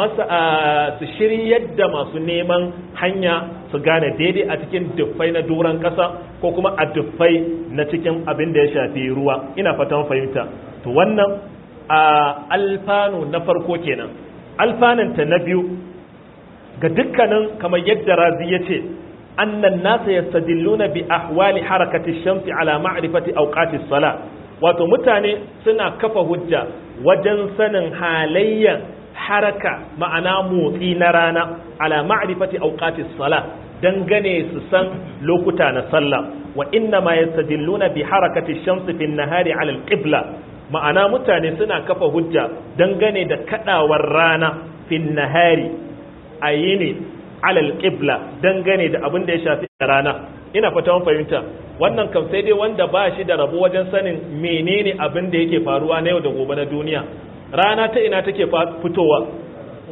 masa su shiryar da masu neman hanya su gane daidai a cikin duffai na doron ƙasa ko kuma a duffai na cikin abin da ya shafi ruwa ina fatan fahimta to wannan a alfanu na farko kenan alfananta na biyu ga dukkanin kamar yadda razi ya ce annan nasa yastadilluna bi ahwali harakati shamsi ala ma'rifati awqati sala wato mutane suna kafa hujja wajen sanin halayyan haraka ma'ana motsi na rana ala ma'rifati awqati sala dangane su san lokuta na sallah wa inna ma yastadilluna bi harakati shamsi fi nahari ala al-qibla ma'ana mutane suna kafa hujja dangane da kadawar rana fi nahari ayini ala al-qibla dangane da abin da ya shafi rana ina fata mun fahimta wannan kam sai dai wanda ba shi da rabo wajen sanin menene abin da yake faruwa na yau da gobe na duniya rana ta ina take fitowa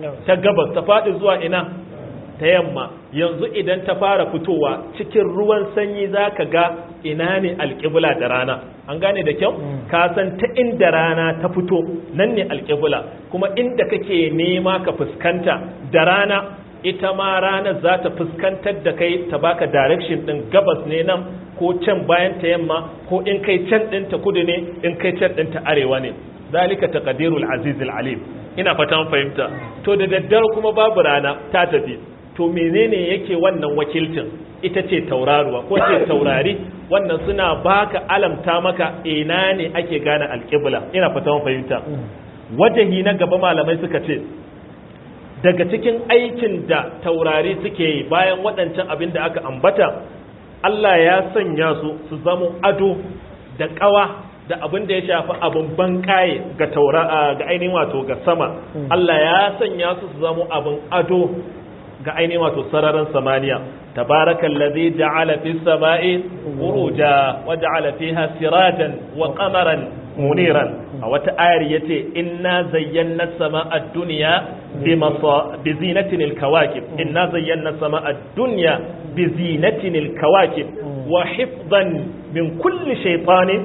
ta gabas ta faɗi zuwa ina ta yamma yanzu idan ta fara fitowa cikin ruwan sanyi za ka ga ina ne alƙibla da rana an gane da kyau ka san ta inda rana ta fito nan ne alƙibla kuma inda kake nema ka fuskanta da rana ita ma ranar za ta fuskantar da kai ta baka direction din gabas ne nan ko can bayan ta yamma ko in kai can din ta kudu ne in kai can din ta arewa ne zalika taqdirul azizul alim ina fatan fahimta to da daddare kuma babu rana ta tafi to menene yake wannan wakilcin ita ce tauraruwa ko ce taurari wannan suna baka alamta maka ina ne ake gane alƙibla ina fatan fahimta wajahi na gaba malamai suka ce daga cikin aikin da taurari suke yi bayan waɗancan abin da aka ambata Allah ya sanya su su zama ado da ƙawa da abin da ya shafi abin bankaye ga taura ga ainihin wato ga sama Allah ya sanya su su zama abin ado ga ainihin wato sararin samaniya tabarakal ladhi ja'ala fis sama'i buruja wa ja'ala fiha sirajan wa qamaran muniran a wata ayar yace inna zayyana sama'a ad-dunya bi zinatin al-kawakib inna zayyana sama'a ad-dunya bi zinatin al-kawakib wa hifdan min kulli shaytanin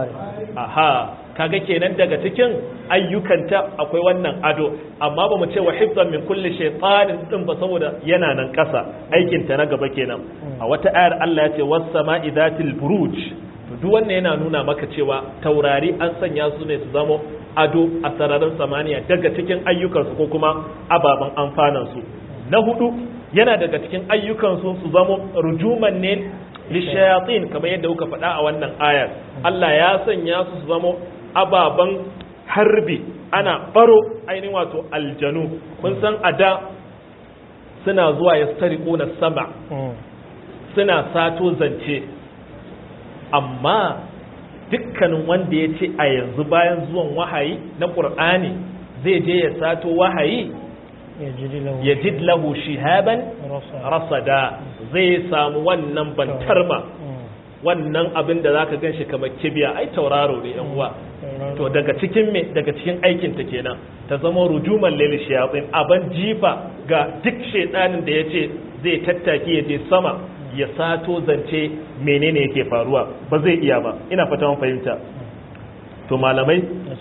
aha kaga kenan daga cikin ayyukanta akwai wannan ado amma ba mu ce wa hifzan min kulli shaytanin din ba saboda yana nan kasa aikin ta na gaba kenan a wata ayar Allah ya ce was sama'i dhatil buruj to duk wannan yana nuna maka cewa taurari an sanya su ne su zama ado a sararin samaniya daga cikin ayyukansu ko kuma ababen amfanan su na hudu yana daga cikin ayyukansu su zama rujuman ne lishayatin kamar yadda kuka faɗa a wannan ayar Allah ya sanya su su zama ababen harbi ana baro ainihin wato aljanu kun san a da suna zuwa ya na sama suna sato zance amma dukkanin wanda ya ce a yanzu bayan zuwan wahayi na ƙur'ani zai je ya sato wahayi ya jid lahu shihaban rasada zai samu wannan bantarma wannan abin da zaka gan shi kamar kibiya ai tauraro ne yan uwa to daga cikin me daga cikin aikin ta kenan ta zama rujuman lil shayatin aban jifa ga duk shedanin da yace zai tattaki ya je sama ya sato zance menene yake faruwa ba zai iya ba ina fata mun fahimta to malamai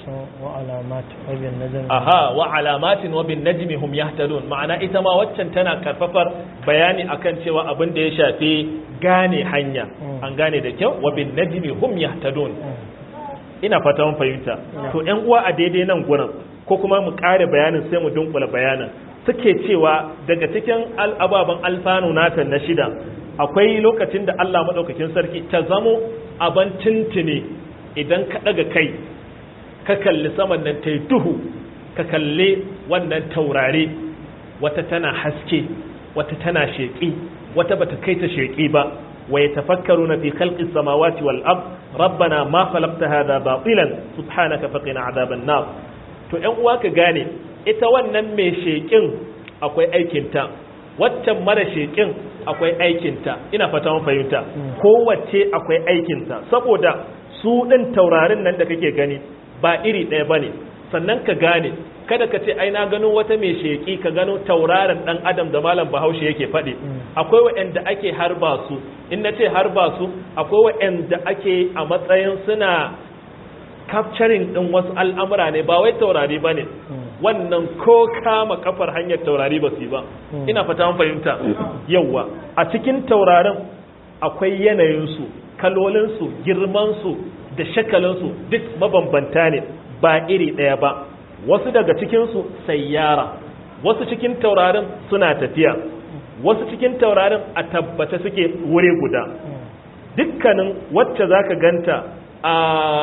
aha wa alamatin wa bin najmi hum yahtadun ma'ana ita ma waccan tana karfafar bayani akan cewa abin da ya shafi gane hanya an gane da kyau wa bin najmi hum yahtadun ina fata mun fahimta to ƴan uwa a daidai nan gurin ko kuma mu kare bayanin sai mu dunkula bayanin suke cewa daga cikin ababen alfanu nata na shida akwai lokacin da Allah madaukakin sarki ta zamo aban tintini idan ka daga kai ka kalli saman nan ta yi duhu ka kalli wannan taurare wata tana haske wata tana sheƙi wata bata kai ta sheƙi ba wa yatafakkaruna fi khalqis samawati wal ard rabbana ma khalaqta hadha batilan subhanaka faqina adhaban nar to ƴan uwa ka gane ita wannan mai sheƙin akwai aikinta waccan mara sheƙin akwai aikinta ina fata mun fahimta kowace akwai aikinta saboda su ɗin taurarin nan da kake gani ba iri ɗaya ba ne sannan ka gane kada ka ce ai na gano wata mai sheƙi ka gano tauraron ɗan adam da malam bahaushe yake faɗi akwai waɗanda ake harba su in na ce harba su akwai waɗanda ake a matsayin suna capturing ɗin wasu al'amura ne ba wai taurari ba ne wannan ko kama kafar hanyar taurari ba su yi ba ina fata mun fahimta yawwa a cikin taurarin akwai yanayinsu kalolinsu girmansu da shakalinsu duk mabambanta ne ba iri ɗaya ba wasu daga cikinsu sayyara wasu cikin taurarin suna tafiya wasu cikin taurarin a tabbata suke wuri guda dukkanin wacce za ka ganta a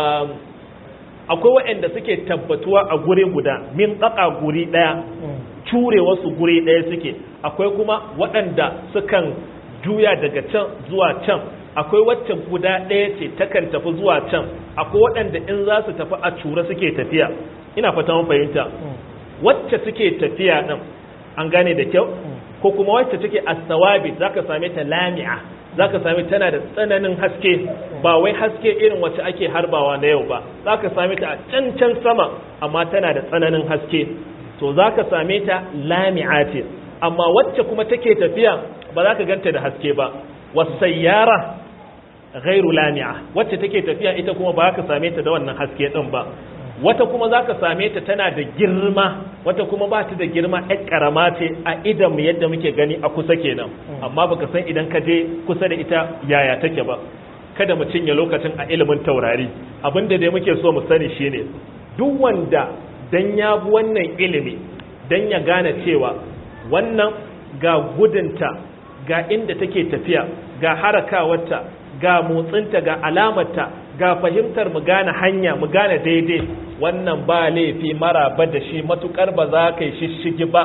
akwai waɗanda suke tabbatuwa a guri guda min tsaka guri ɗaya cure wasu guri ɗaya suke akwai kuma waɗanda sukan juya daga can zuwa can akwai wacce guda ɗaya ce takan tafi zuwa can akwai waɗanda in za su tafi a cura suke tafiya ina fata mun fahimta wacce suke tafiya ɗin an gane da kyau ko kuma wacce take asawabi zaka same ta lami'a zaka same tana da tsananin haske ba wai haske irin wacce ake harbawa na yau ba zaka same ta a can can sama amma tana da tsananin haske to za ka same ta lami'a ce amma wacce kuma take tafiya ba za ka ganta da haske ba wasayyara ghairu lami'a wacce take tafiya ita kuma ba za ka same ta da wannan haske din ba wata kuma za ka same ta tana da girma wata kuma ba ta da girma ɗan ƙarama ce a idan mu yadda muke gani a kusa kenan amma baka san idan ka je kusa da ita yaya take ba kada mu cinye lokacin a ilimin taurari abinda dai muke so mu sani shine duk wanda dan ya bi wannan ilimi dan ya gane cewa wannan ga gudunta ga inda take tafiya ga harakawarta ga motsinta ga alamarta ga fahimtar mu gane hanya mu gane daidai wannan ba laifi maraba da shi matukar ba za ka yi shishigi ba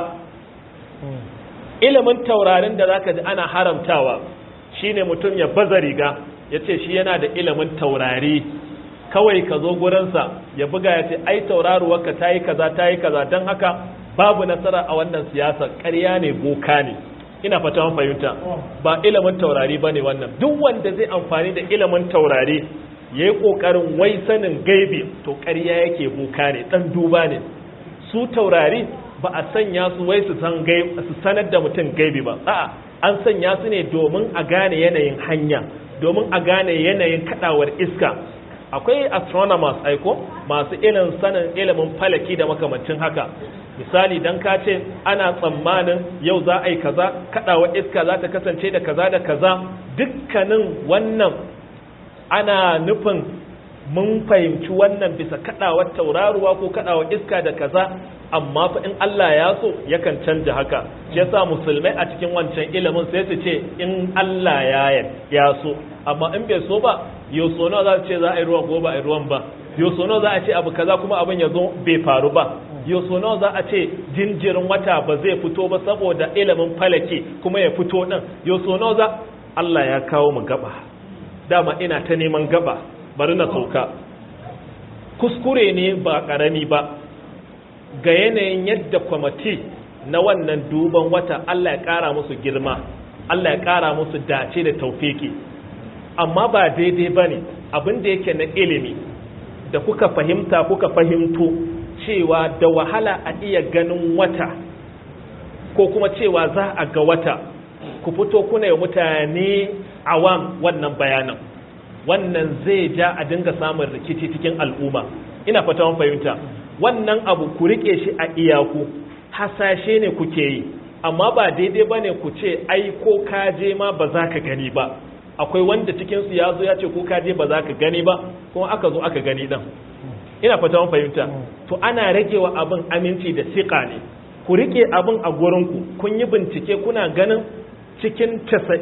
ilimin taurarin da za ka ji ana haramtawa shine mutum ya baza riga ya ce shi yana da ilimin taurari kawai ka zo gurinsa ya buga ya ce ai tauraruwarka ta yi kaza ta yi kaza don haka babu nasara a wannan siyasar ƙarya ne boka ne ina fata mun fahimta ba ilimin taurari bane wannan duk wanda zai amfani da ilimin taurari yayi kokarin wai sanin gaibi to ƙarya yake boka ne dan duba ne su taurari ba a sanya su wai su san su sanar da mutum gaibi ba a'a an sanya su ne domin a gane yanayin hanya domin a gane yanayin kadawar iska akwai astronomers aiko masu ilimin sanin ilimin falaki da makamancin haka misali dan ka ce ana tsammanin yau za a yi kaza kadawa iska za ta kasance da kaza da kaza dukkanin wannan ana nufin mun fahimci wannan bisa kadawar tauraruwa ko kadawar iska da kaza amma fa in Allah ya so yakan canja haka shi yasa musulmai a cikin wancan ilimin sai su ce in Allah ya ya so amma in bai so ba yau so nawa za su ce za a yi ruwan ko ba a yi ruwan ba yau so nawa za a ce abu kaza kuma abin ya zo bai faru ba yau so nawa za a ce jinjirin wata ba zai fito ba saboda ilimin falake kuma ya fito din yau so nawa za Allah ya kawo mu gaba dama ina ta neman gaba bari na sauka kuskure ne ba karami ba ga yanayin yadda kwamati na wannan duban wata Allah ya kara musu girma Allah ya kara musu dace da taufiki amma ba daidai ba ne abin da yake na ilimi da kuka fahimta kuka fahimto cewa da wahala a iya ganin wata ko kuma cewa za a ga wata ku fito kuna yi mutane awam wannan bayanan wannan zai ja a dinga samun rikici cikin al'umma ina fata mun fahimta wannan abu ku rike shi a iyaku hasashe ne kuke yi amma ba daidai bane ku ce ai ko ka je ma ba za ka gani ba akwai wanda cikin su ya zo ya ce ko ka je ba za ka gani ba kuma aka zo aka gani dan ina fata mun fahimta to ana ragewa abin aminci da siƙa ne ku rike abin a gurinku kun yi bincike kuna ganin cikin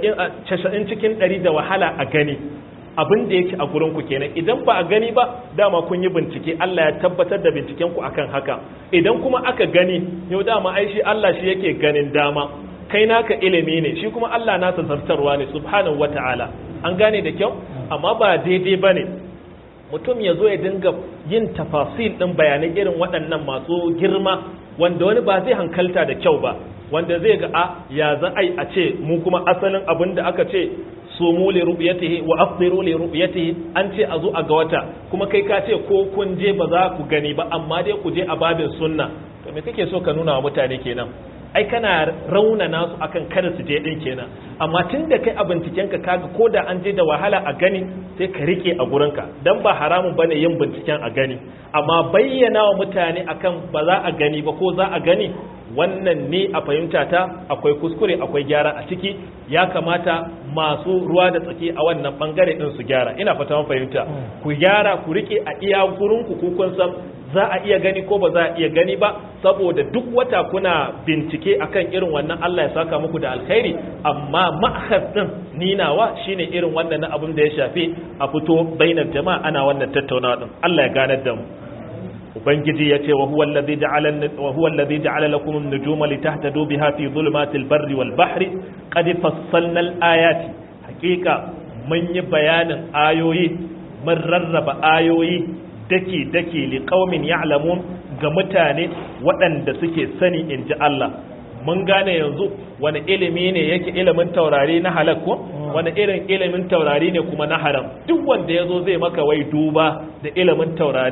90 cikin 100 da wahala a gani abin da yake a gurinku kenan idan ba a gani ba dama kun yi bincike Allah ya tabbatar da binciken ku akan haka idan kuma aka gani yau dama ai shi Allah shi yake ganin dama kai naka ilimi ne shi kuma Allah nasa zartarwa ne subhanahu wata'ala an gane da kyau amma ba daidai bane mutum ya zo ya dinga yin tafasil ɗin bayanai irin waɗannan masu girma wanda wani ba zai hankalta da kyau ba wanda zai ga a ya za a a ce mu kuma asalin abin da aka ce sumu li ru'yatihi wa afdiru li ru'yatihi an ce a zo a ga wata kuma kai ka ce ko kun je ba za ku gani ba amma dai ku je a babin sunna to me kake so ka nuna wa mutane kenan ai kana raunana su akan kada su je din kenan amma tun da kai a binciken ka kaga ko da an je da wahala a gani sai ka rike a gurinka dan ba haramun bane yin binciken a gani amma bayyana wa mutane akan ba za a gani ba ko za a gani wannan ne a fahimta ta akwai kuskure akwai gyara a ciki ya kamata masu ruwa da tsaki a wannan bangare din su gyara ina fata mun fahimta ku gyara ku rike a iya gurinku ku kun san za a iya gani ko ba za a iya gani ba saboda duk wata kuna bincike akan irin wannan Allah ya saka muku da alkhairi amma ma'akhaz din ninawa shine irin wannan abin da ya shafi a fito bainar jama'a ana wannan tattaunawa din Allah ya ganar da mu ubangiji ya ce wa huwa alladhi ja'ala wa huwa alladhi ja'ala lakum an-nujuma litahtadu biha fi dhulumatil barri wal bahri qad fassalna al-ayati haqiqa mun yi bayanin ayoyi mun rarraba ayoyi dake dake li qaumin ya'lamun ga mutane waɗanda suke sani in ji Allah mun gane yanzu wani ilimi ne yake ilimin taurari na halak ko wani irin ilimin taurari ne kuma na haram duk wanda yazo zai maka wai duba da ilimin taurari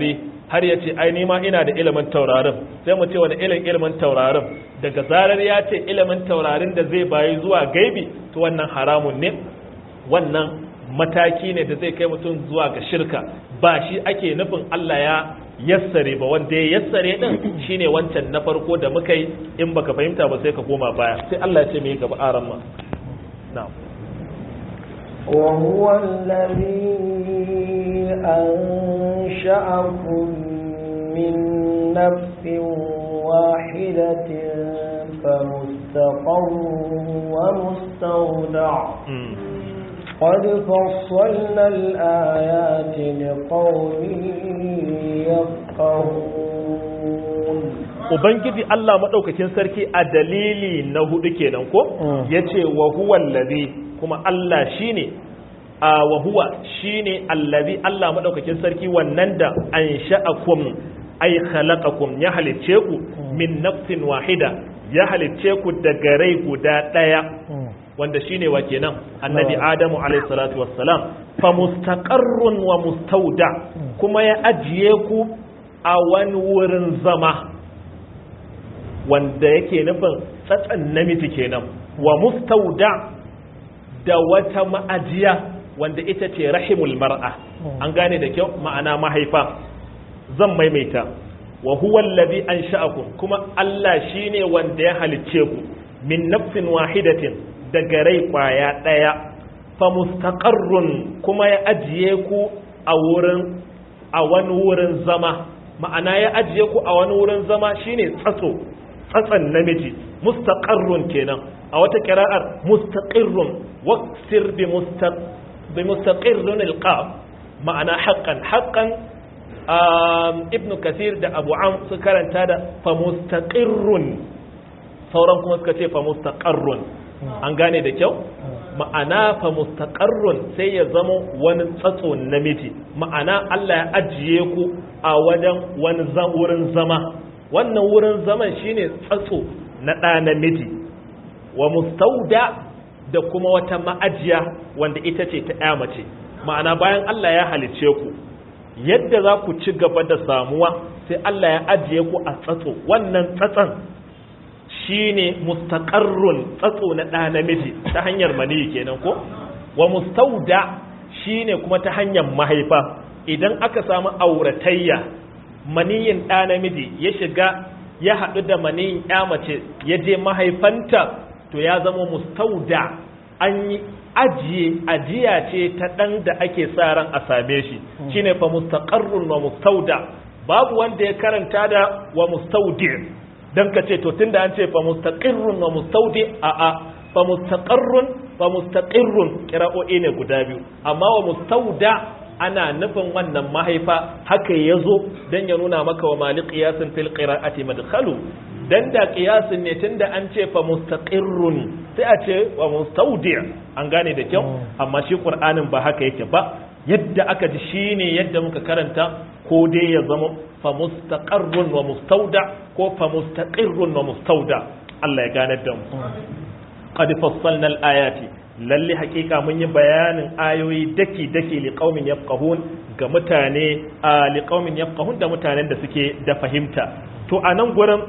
har ya ce ai nima ina da ilimin taurarin sai mu ce wani ilin ilimin taurarin daga zarar ya ce ilimin taurarin da zai bayi zuwa gaibi to wannan haramun ne wannan mataki ne da zai kai mutum zuwa ga shirka ba shi ake nufin Allah ya yassare ba wanda ya yassare din shine wancan na farko da muka yi in baka fahimta ba sai ka koma baya sai Allah ya ce me gaba aran ma na'am وهو الذي أنشأكم من نفس واحدة فمستقر ومستودع قد فصلنا الآيات لقوم يفقهون Ubangiji Allah maɗaukakin sarki a dalili na hudu kenan ko ya ce wa huwa allazi kuma Allah shine a wa huwa shine allazi Allah maɗaukakin sarki wannan da an sha'akum ay khalaqakum ya halicce ku min nafsin wahida ya halicce ku daga rai guda ɗaya wanda shine wa kenan annabi adamu alayhi salatu wassalam fa mustaqarrun wa mustauda kuma ya ajiye ku a wani wurin zama wanda yake nufin tsatsan namiji kenan wa mustauda da wata ma'ajiya wanda ita ce rahimul mar'a an gane da kyau ma'ana mahaifa zan maimaita wa huwa allazi ansha'akum kuma Allah shine wanda ya halicce ku min nafsin wahidatin daga rai kwaya ɗaya fa mustaqarrun kuma ya ajiye ku a wurin a wani wurin zama ma'ana ya ajiye ku a wani wurin zama shine tsatso tsatsan namiji mustaqarrun kenan a wata kira'ar mustaqirrun waqsir bi mustaq bi mustaqirrun alqab ma'ana haqqan haqqan ibnu kathir da abu am su karanta da fa mustaqirrun sauran kuma suka ce fa mustaqarrun an gane da kyau ma'ana fa mustaqarrun sai ya zama wani tsatso namiji ma'ana Allah ya ajiye ku a wajen wani wurin zama wannan wurin zaman shine tsatso na ɗa namiji wa mustauda da kuma wata ma'ajiya wanda ita ce ta ƴa mace ma'ana bayan Allah ya halice ku yadda za ku ci gaba da samuwa sai Allah ya ajiye ku a tsatso wannan tsatson shine mustaqarrun tsatso na ɗa namiji ta hanyar maniyi kenan ko wa mustauda shine kuma ta hanyar mahaifa idan aka samu auratayya maniyin ɗa namiji ya shiga ya haɗu da maniyin ya mace ya je mahaifanta to ya zama mustauda an yi ajiye ajiya ce ta ɗan da ake sa ran a same shi shine fa mustaqarrun wa mustauda babu wanda ya karanta da wa mustaudi dan ka ce to tunda an ce fa mustaqirrun wa mustaudi a a fa mustaqarrun fa mustaqirrun qira'o'i ne guda biyu amma wa mustauda ana nufin wannan mahaifa haka yazo dan ya nuna maka wa mali qiyasin fil qira'ati madkhalu dan da qiyasin ne tunda an ce fa mustaqirrun sai a ce wa mustaudi an gane da kyau amma shi qur'anin ba haka yake ba yadda aka ji shine yadda muka karanta ko dai ya zama fa mustaqarrun wa mustauda ko fa mustaqirrun wa mustauda Allah ya gane da mu qad fassalna al-ayati lalle hakika mun yi bayanin ayoyi daki daki li qaumin yafqahun ga mutane a li qaumin yafqahun da mutanen da suke da fahimta to a nan gurin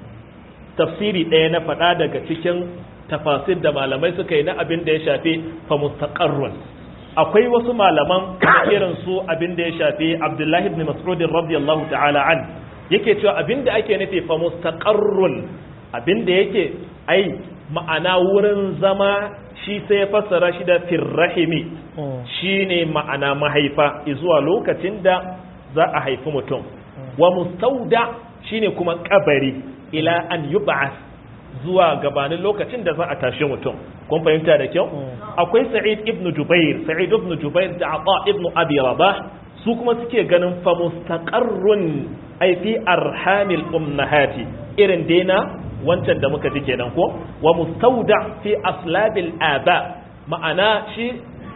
tafsiri ɗaya na faɗa daga cikin tafasir da malamai suka yi na abin da ya shafi fa mustaqarrun akwai wasu malaman irin su abin da ya shafi Abdullahi ibn Mas'ud radiyallahu ta'ala an yake cewa abin da ake nufi fa mustaqarrun abin da yake ai ma'ana wurin zama shi sai ya fassara shi da firrahimi shine ma'ana mahaifa zuwa lokacin da za a haifi mutum wa mustauda shine kuma kabari ila an yub'ath zuwa gabanin lokacin da za a tashi mutum kun fahimta da kyau akwai sa'id ibn jubair sa'id ibn jubair da ata ibn abi rabah su kuma suke ganin fa mustaqarrun ay fi arhamil ummahati irin dena wancan da muka ji kenan ko wa mustauda fi aslabil aba ma'ana shi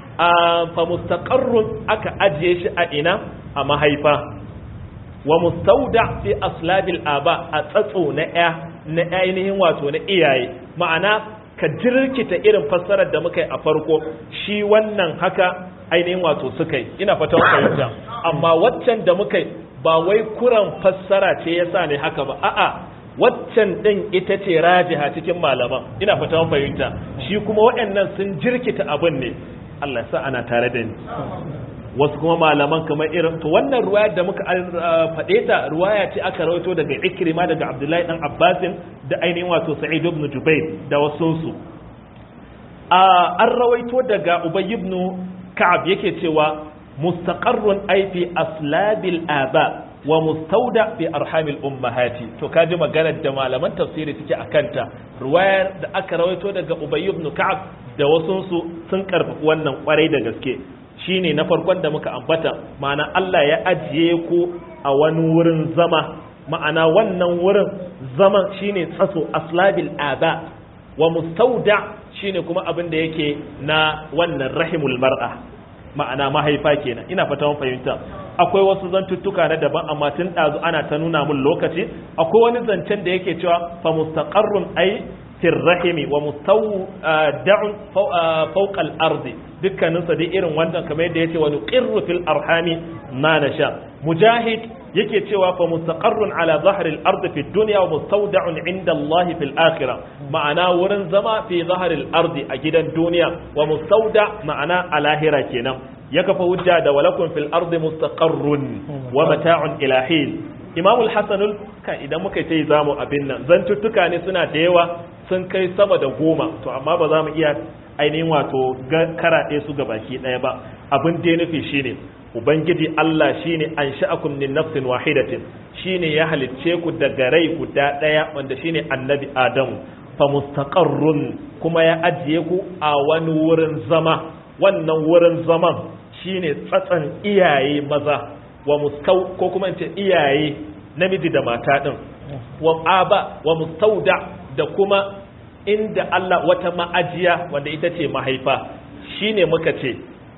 fa mustaqarrun aka ajiye shi a ina a mahaifa wa mustauda fi aslabil aba a tsatso na ya na ainihin wato na iyaye ma'ana ka jirkita irin fassarar da muka yi a farko shi wannan haka ainihin wato suka yi ina fatan fahimta amma waccan da muka yi ba wai kuran fassara ce yasa ne haka ba a'a waccan din ita ce rajiha cikin malaman ina fata mun fahimta shi kuma waɗannan sun jirkita abin ne Allah sa ana tare da ni wasu kuma malaman kamar irin to wannan ruwaya da muka faɗe ta ruwaya ce aka rawaito daga Ikrima daga Abdullahi dan Abbasin da ainihin wato Sa'id ibn Jubair da wasunsu an rawaito daga Ubay ibn Ka'ab yake cewa mustaqarrun ay fi aslabil aba wa mustauda fi arhamil ummahati to kaji maganar da malaman tafsiri suke akanta ruwayar da aka rawaito daga Ubay ibn Ka'ab da wasunsu sun karfafi wannan kwarai da gaske shine na farkon da muka ambata ma'ana Allah ya ajiye ku a wani wurin zama ma'ana wannan wurin zaman shine tsaso aslabil aba wa mustauda shine kuma abin da yake na wannan rahimul mar'a ma'ana mahaifa kenan ina fata mun fahimta akwai wasu zantuttuka na daban amma tun ɗazu ana ta nuna mun lokaci akwai wani zancen da yake cewa fa mustaqarrun ai fil rahimi wa mustawda'un fawqa al-ard dukkanin sa dai irin wannan kamar yadda yace wa nuqirru fil arhami ma nasha mujahid yake cewa fa mustaqarrun ala zahri al-ard fi dunya wa mustawda'un 'inda Allah fil akhirah ma'ana wurin zama fi zahri al-ard a gidan duniya wa mustawda ma'ana a lahira kenan ya kafa hujja da walakum fil ardi mustaqarrun wa mata'un ila hin imamul hasanul kan idan muka yi zamu abin nan zantuttuka ne suna da yawa sun kai sama da goma to amma ba za mu iya ainihin wato karaɗe su ga baki ɗaya ba abin da ya nufi shine ubangiji Allah shine an sha'akum min nafsin wahidatin shine ya halicce ku daga rai guda ɗaya wanda shine annabi adamu fa mustaqarrun kuma ya ajiye ku a wani wurin zama wannan wurin zaman shine tsatsan iyaye maza wa mustau ko kuma in ce iyaye namiji da mata din wa aba wa mustauda da kuma inda Allah wata ma'ajiya wanda ita ce mahaifa shine muka ce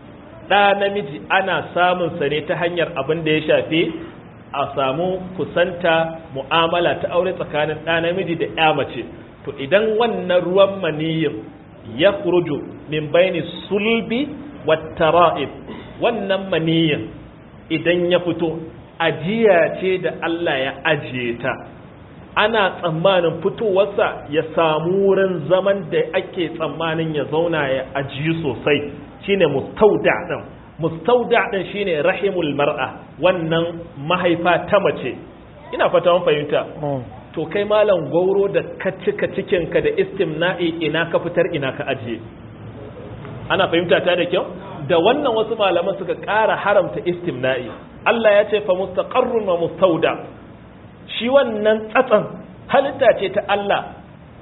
ɗa namiji ana samun sa ne ta hanyar abin da ya shafi a samu kusanta mu'amala ta aure tsakanin ɗa namiji da ya mace to idan wannan ruwan maniyin ya kuruju min baini sulbi wa tara'ib wannan maniyin idan ya fito ajiya ce da Allah ya ajiye ta ana tsammanin fitowarsa ya samu wurin zaman da ake tsammanin ya zauna ya ajiyu sosai shine mustauda din mustauda din shine rahimul mar'a wannan mahaifa ta mace ina fata mun fahimta to kai malam gauro da ka cika cikinka da istimna'i ina ka fitar ina ka ajiye ana fahimta ta da kyau da wannan wasu malaman suka ƙara haramta istimna'i Allah ya ce fa mustaqarrun wa mustauda shi wannan tsatsan halitta ce ta Allah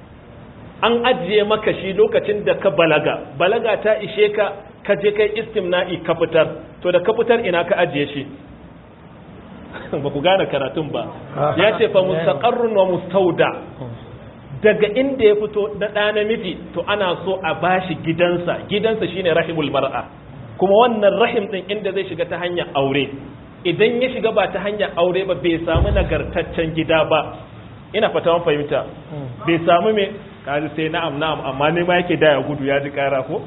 an ajiye maka shi lokacin da ka balaga balaga ta ishe ka ka je kai istimna'i ka fitar to da ka fitar ina ka ajiye shi ba ku gane karatun ba ya ce fa mustaqarrun wa mustauda daga inda ya fito na ɗa namiji to ana so a bashi gidansa gidansa shine rahimul mar'a kuma wannan rahim din inda zai shiga ta hanyar aure idan ya shiga ba ta hanyar aure ba bai samu nagartaccen gida ba ina fata mun fahimta bai samu me kaji sai na'am na'am amma ne ma yake da ya gudu ya ji kara ko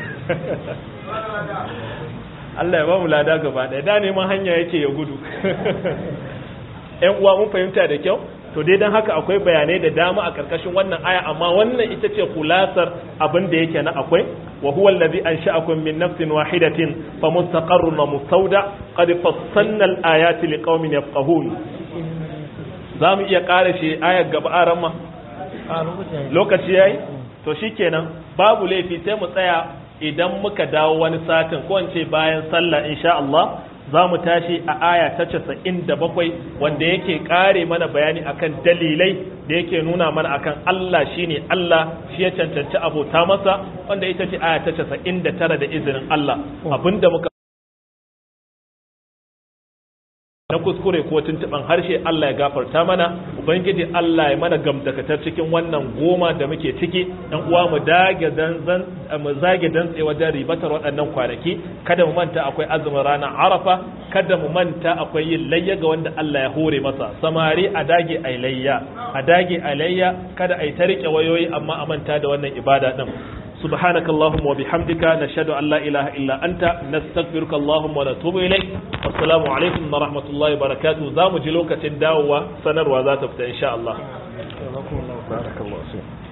Allah ya ba mu lada gaba ɗaya da neman hanya yake ya gudu ƴan uwa mun fahimta da kyau to dai dan haka akwai bayanai da dama a karkashin wannan aya amma wannan ita ce kulasar abin da yake na akwai wa huwa allazi ansha'akum min nafsin wahidatin fa mustaqarrun wa mustawda qad fassalna al-ayati liqaumin yafqahun zamu iya ƙara shi ayar gaba aran ma lokaci yayi to shikenan babu laifi sai mu tsaya idan muka dawo wani satin ko in ce bayan sallah insha Allah za mu tashi a aya ta casa'in da bakwai wanda yake kare mana bayani akan dalilai da yake nuna mana akan Allah shine Allah shi ya cancanci abota masa wanda ita ce aya ta casa'in da tara da izinin Allah abinda muka na kuskure ko tuntuban harshe Allah ya gafarta mana ubangiji Allah ya mana gamdakatar cikin wannan goma da muke ciki dan uwa mu dage dan mu zage dan tsaye wajen ribatar waɗannan kwanaki kada mu manta akwai azumin ranar Arafa kada mu manta akwai yin layya ga wanda Allah ya hore masa samari a dage ai layya a dage ai layya kada ai ta rike wayoyi amma a manta da wannan ibada din سبحانك اللهم وبحمدك نشهد أن لا إله إلا أنت نستغفرك اللهم ونتوب إليك assalamu alaikum wa rahmatullahi wa barakatuh za mu ji lokacin dawowa sanarwa za ta fita insha Allah barakallahu